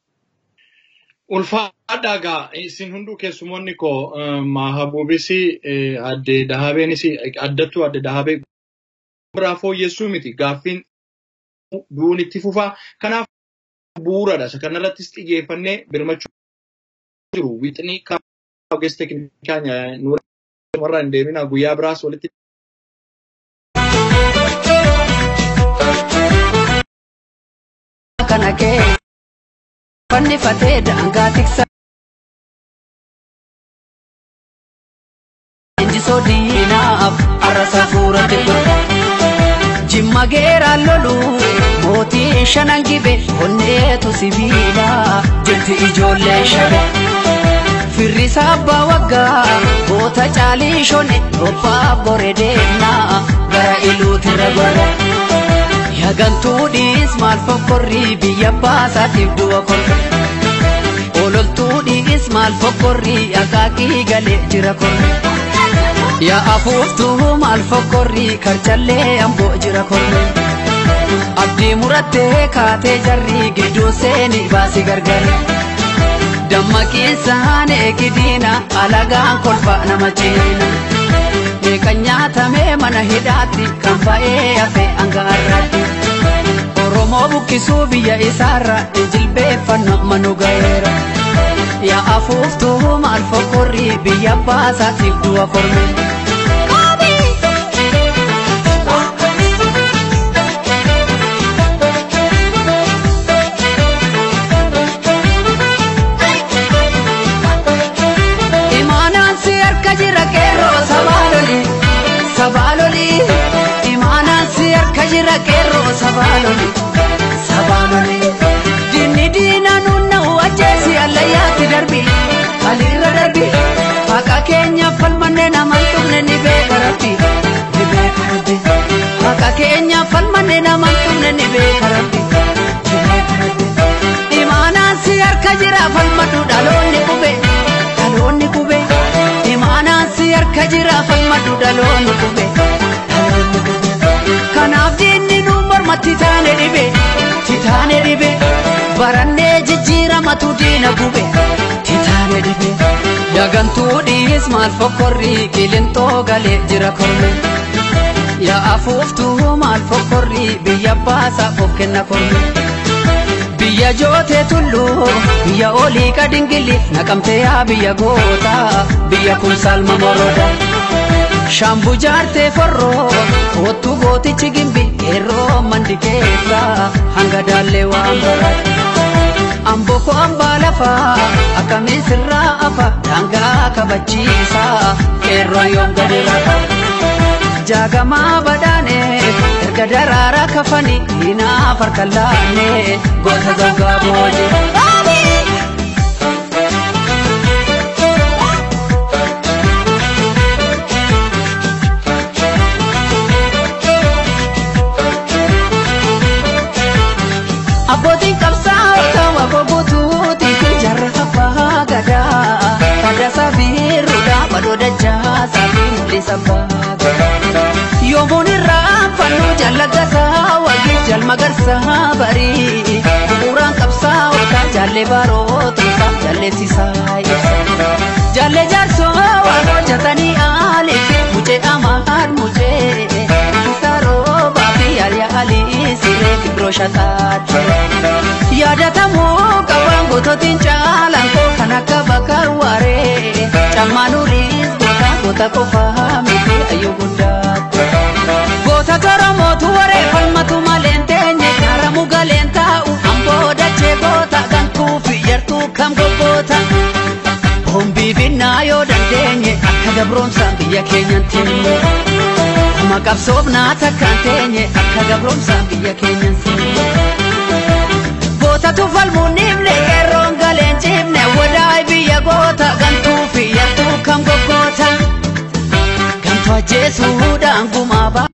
Ulfaadhaa gaa isin hunduu keessumoonni koo Mahabuubis adde Dahabeenis addattuu adde Dahabee biraa fooyyessuu miti gaaffiin du'uun itti fufaa. Kanaaf bu'uuradha. Isa kanarrattis xiyyeeffannee birmachuu jiru. Wixinii kaa'u ogeessa teeknikaa warra hin deemina guyyaa biraas walitti kana kee fannifatee daangaa tiksa. Injisoo diinaaf arrasaa fuurate godha. Jimma geeraan lolu mootii shanan gibe onneetu sibiila jirti ijoollee shabe. Firrisaa abbaa waggaa goota caalii shone robbaa bore deemnaa gara iluutirra godha. Yagantuudhiis maal fokkorrii biyya baasaatiif du'a korre. Ololtuudhiis maal fokkorrii akaakii galee jira korre. Yaa afuuftuu maal fokkorrii karchallee amboo jira korre. Abdii murattee kaatee jarrii gidduu seeni baasi gargare. Dammaqiinsaan eegidiina alagaan kolfa nama ciina. Kan nyaatamee mana hidhaatti kan ba'ee hafe angaarraatti. Oromoo buqqisuu biyya isaarra jilbeeffannoo manu ga'eera. Yaa afuuftuu maal fokkorrii biyya baasaatiif du'a korme. Imaanaan si harka jira qeerroo sabaaloli sabaaloli imaanaan si harka jira qeerroo sabaaloli sabaaloli diinni diina nunna'u ajjeesi allayyaatti darbi aliirra darbi haqa keenya falmanne naman tuqne ni beeka rabbi ni beeka rabbi haqa keenya falmanne naman tuqne ni beeka rabbi ni beeka rabbi imaanaan si harka jira falmadhu dhaloonni qube dhaloonni qube imaanaan si harka jira falmadhu dhaloonni qube dhaloonni qube kanaaf diinni nu mormatti taane dhibe titaane dhibe barannee jijjiiramatu diina gube titaane dhibe yagantuu dhiis maal fokkorrii qilintoo galee jira korme yaa afuuftuu maal fokkorrii biyya baasaaf of kenna korme biyya jootee tulluu biyya olii kadingili naqamtee yaa biyya goota biyya kun salma moroda shambu jaartee forroo kootu gootichi gimbi yeroo mandi keessa hanga daallee waan barate amboko ambaa lafaa akkamiin sirraa afa daangaa kabachiisa qeerroo yoom gadi rafa jaagamaa badhaane erga daraaraa kafanii diinaaf harka laanne goota gaggaa booje. Abbootiin qabsaa'ota waboo guutuuti jarra abbaa gadaa fadasa biiruudha badoo dachaa saafi mul'isa baagaa. Yoomuun irraa fannoo jallagasaa wagii jalmagarsaa barii bu'uuraan qabsaa'ota jallee baarootuusaa jalleessisaa ibsa. Jallee jaarsoo waan hojjetanii aaliif mucee amaan mucee isaa roobaa fi yaalyaa alii siree fibroo shataatti. Yaadatamuu qabaan gootootiin caalaan koo kan akka bakar waaree cammaanuu goota qofaa miti ayyuu guddaatti. Goota toromootu waree falmatu malee hin teenye kaaramu galeen taa'u amboo dachee goota gantuu fi yartuu kam gobboota. Hombii finnaa yoo dandeenye akka gabroomsaan biyya keenyan teenye. Kuma qabsoofnaa takkaan teenye akka gabroomsaan biyya keenyan teenye. Gootatu falmuun dhibne qeerroon galeen cibne wadaay biyya goota gantuu fi yartuu kam gobboota. Gantuu ajjeesuudhaan gumaa ba'a.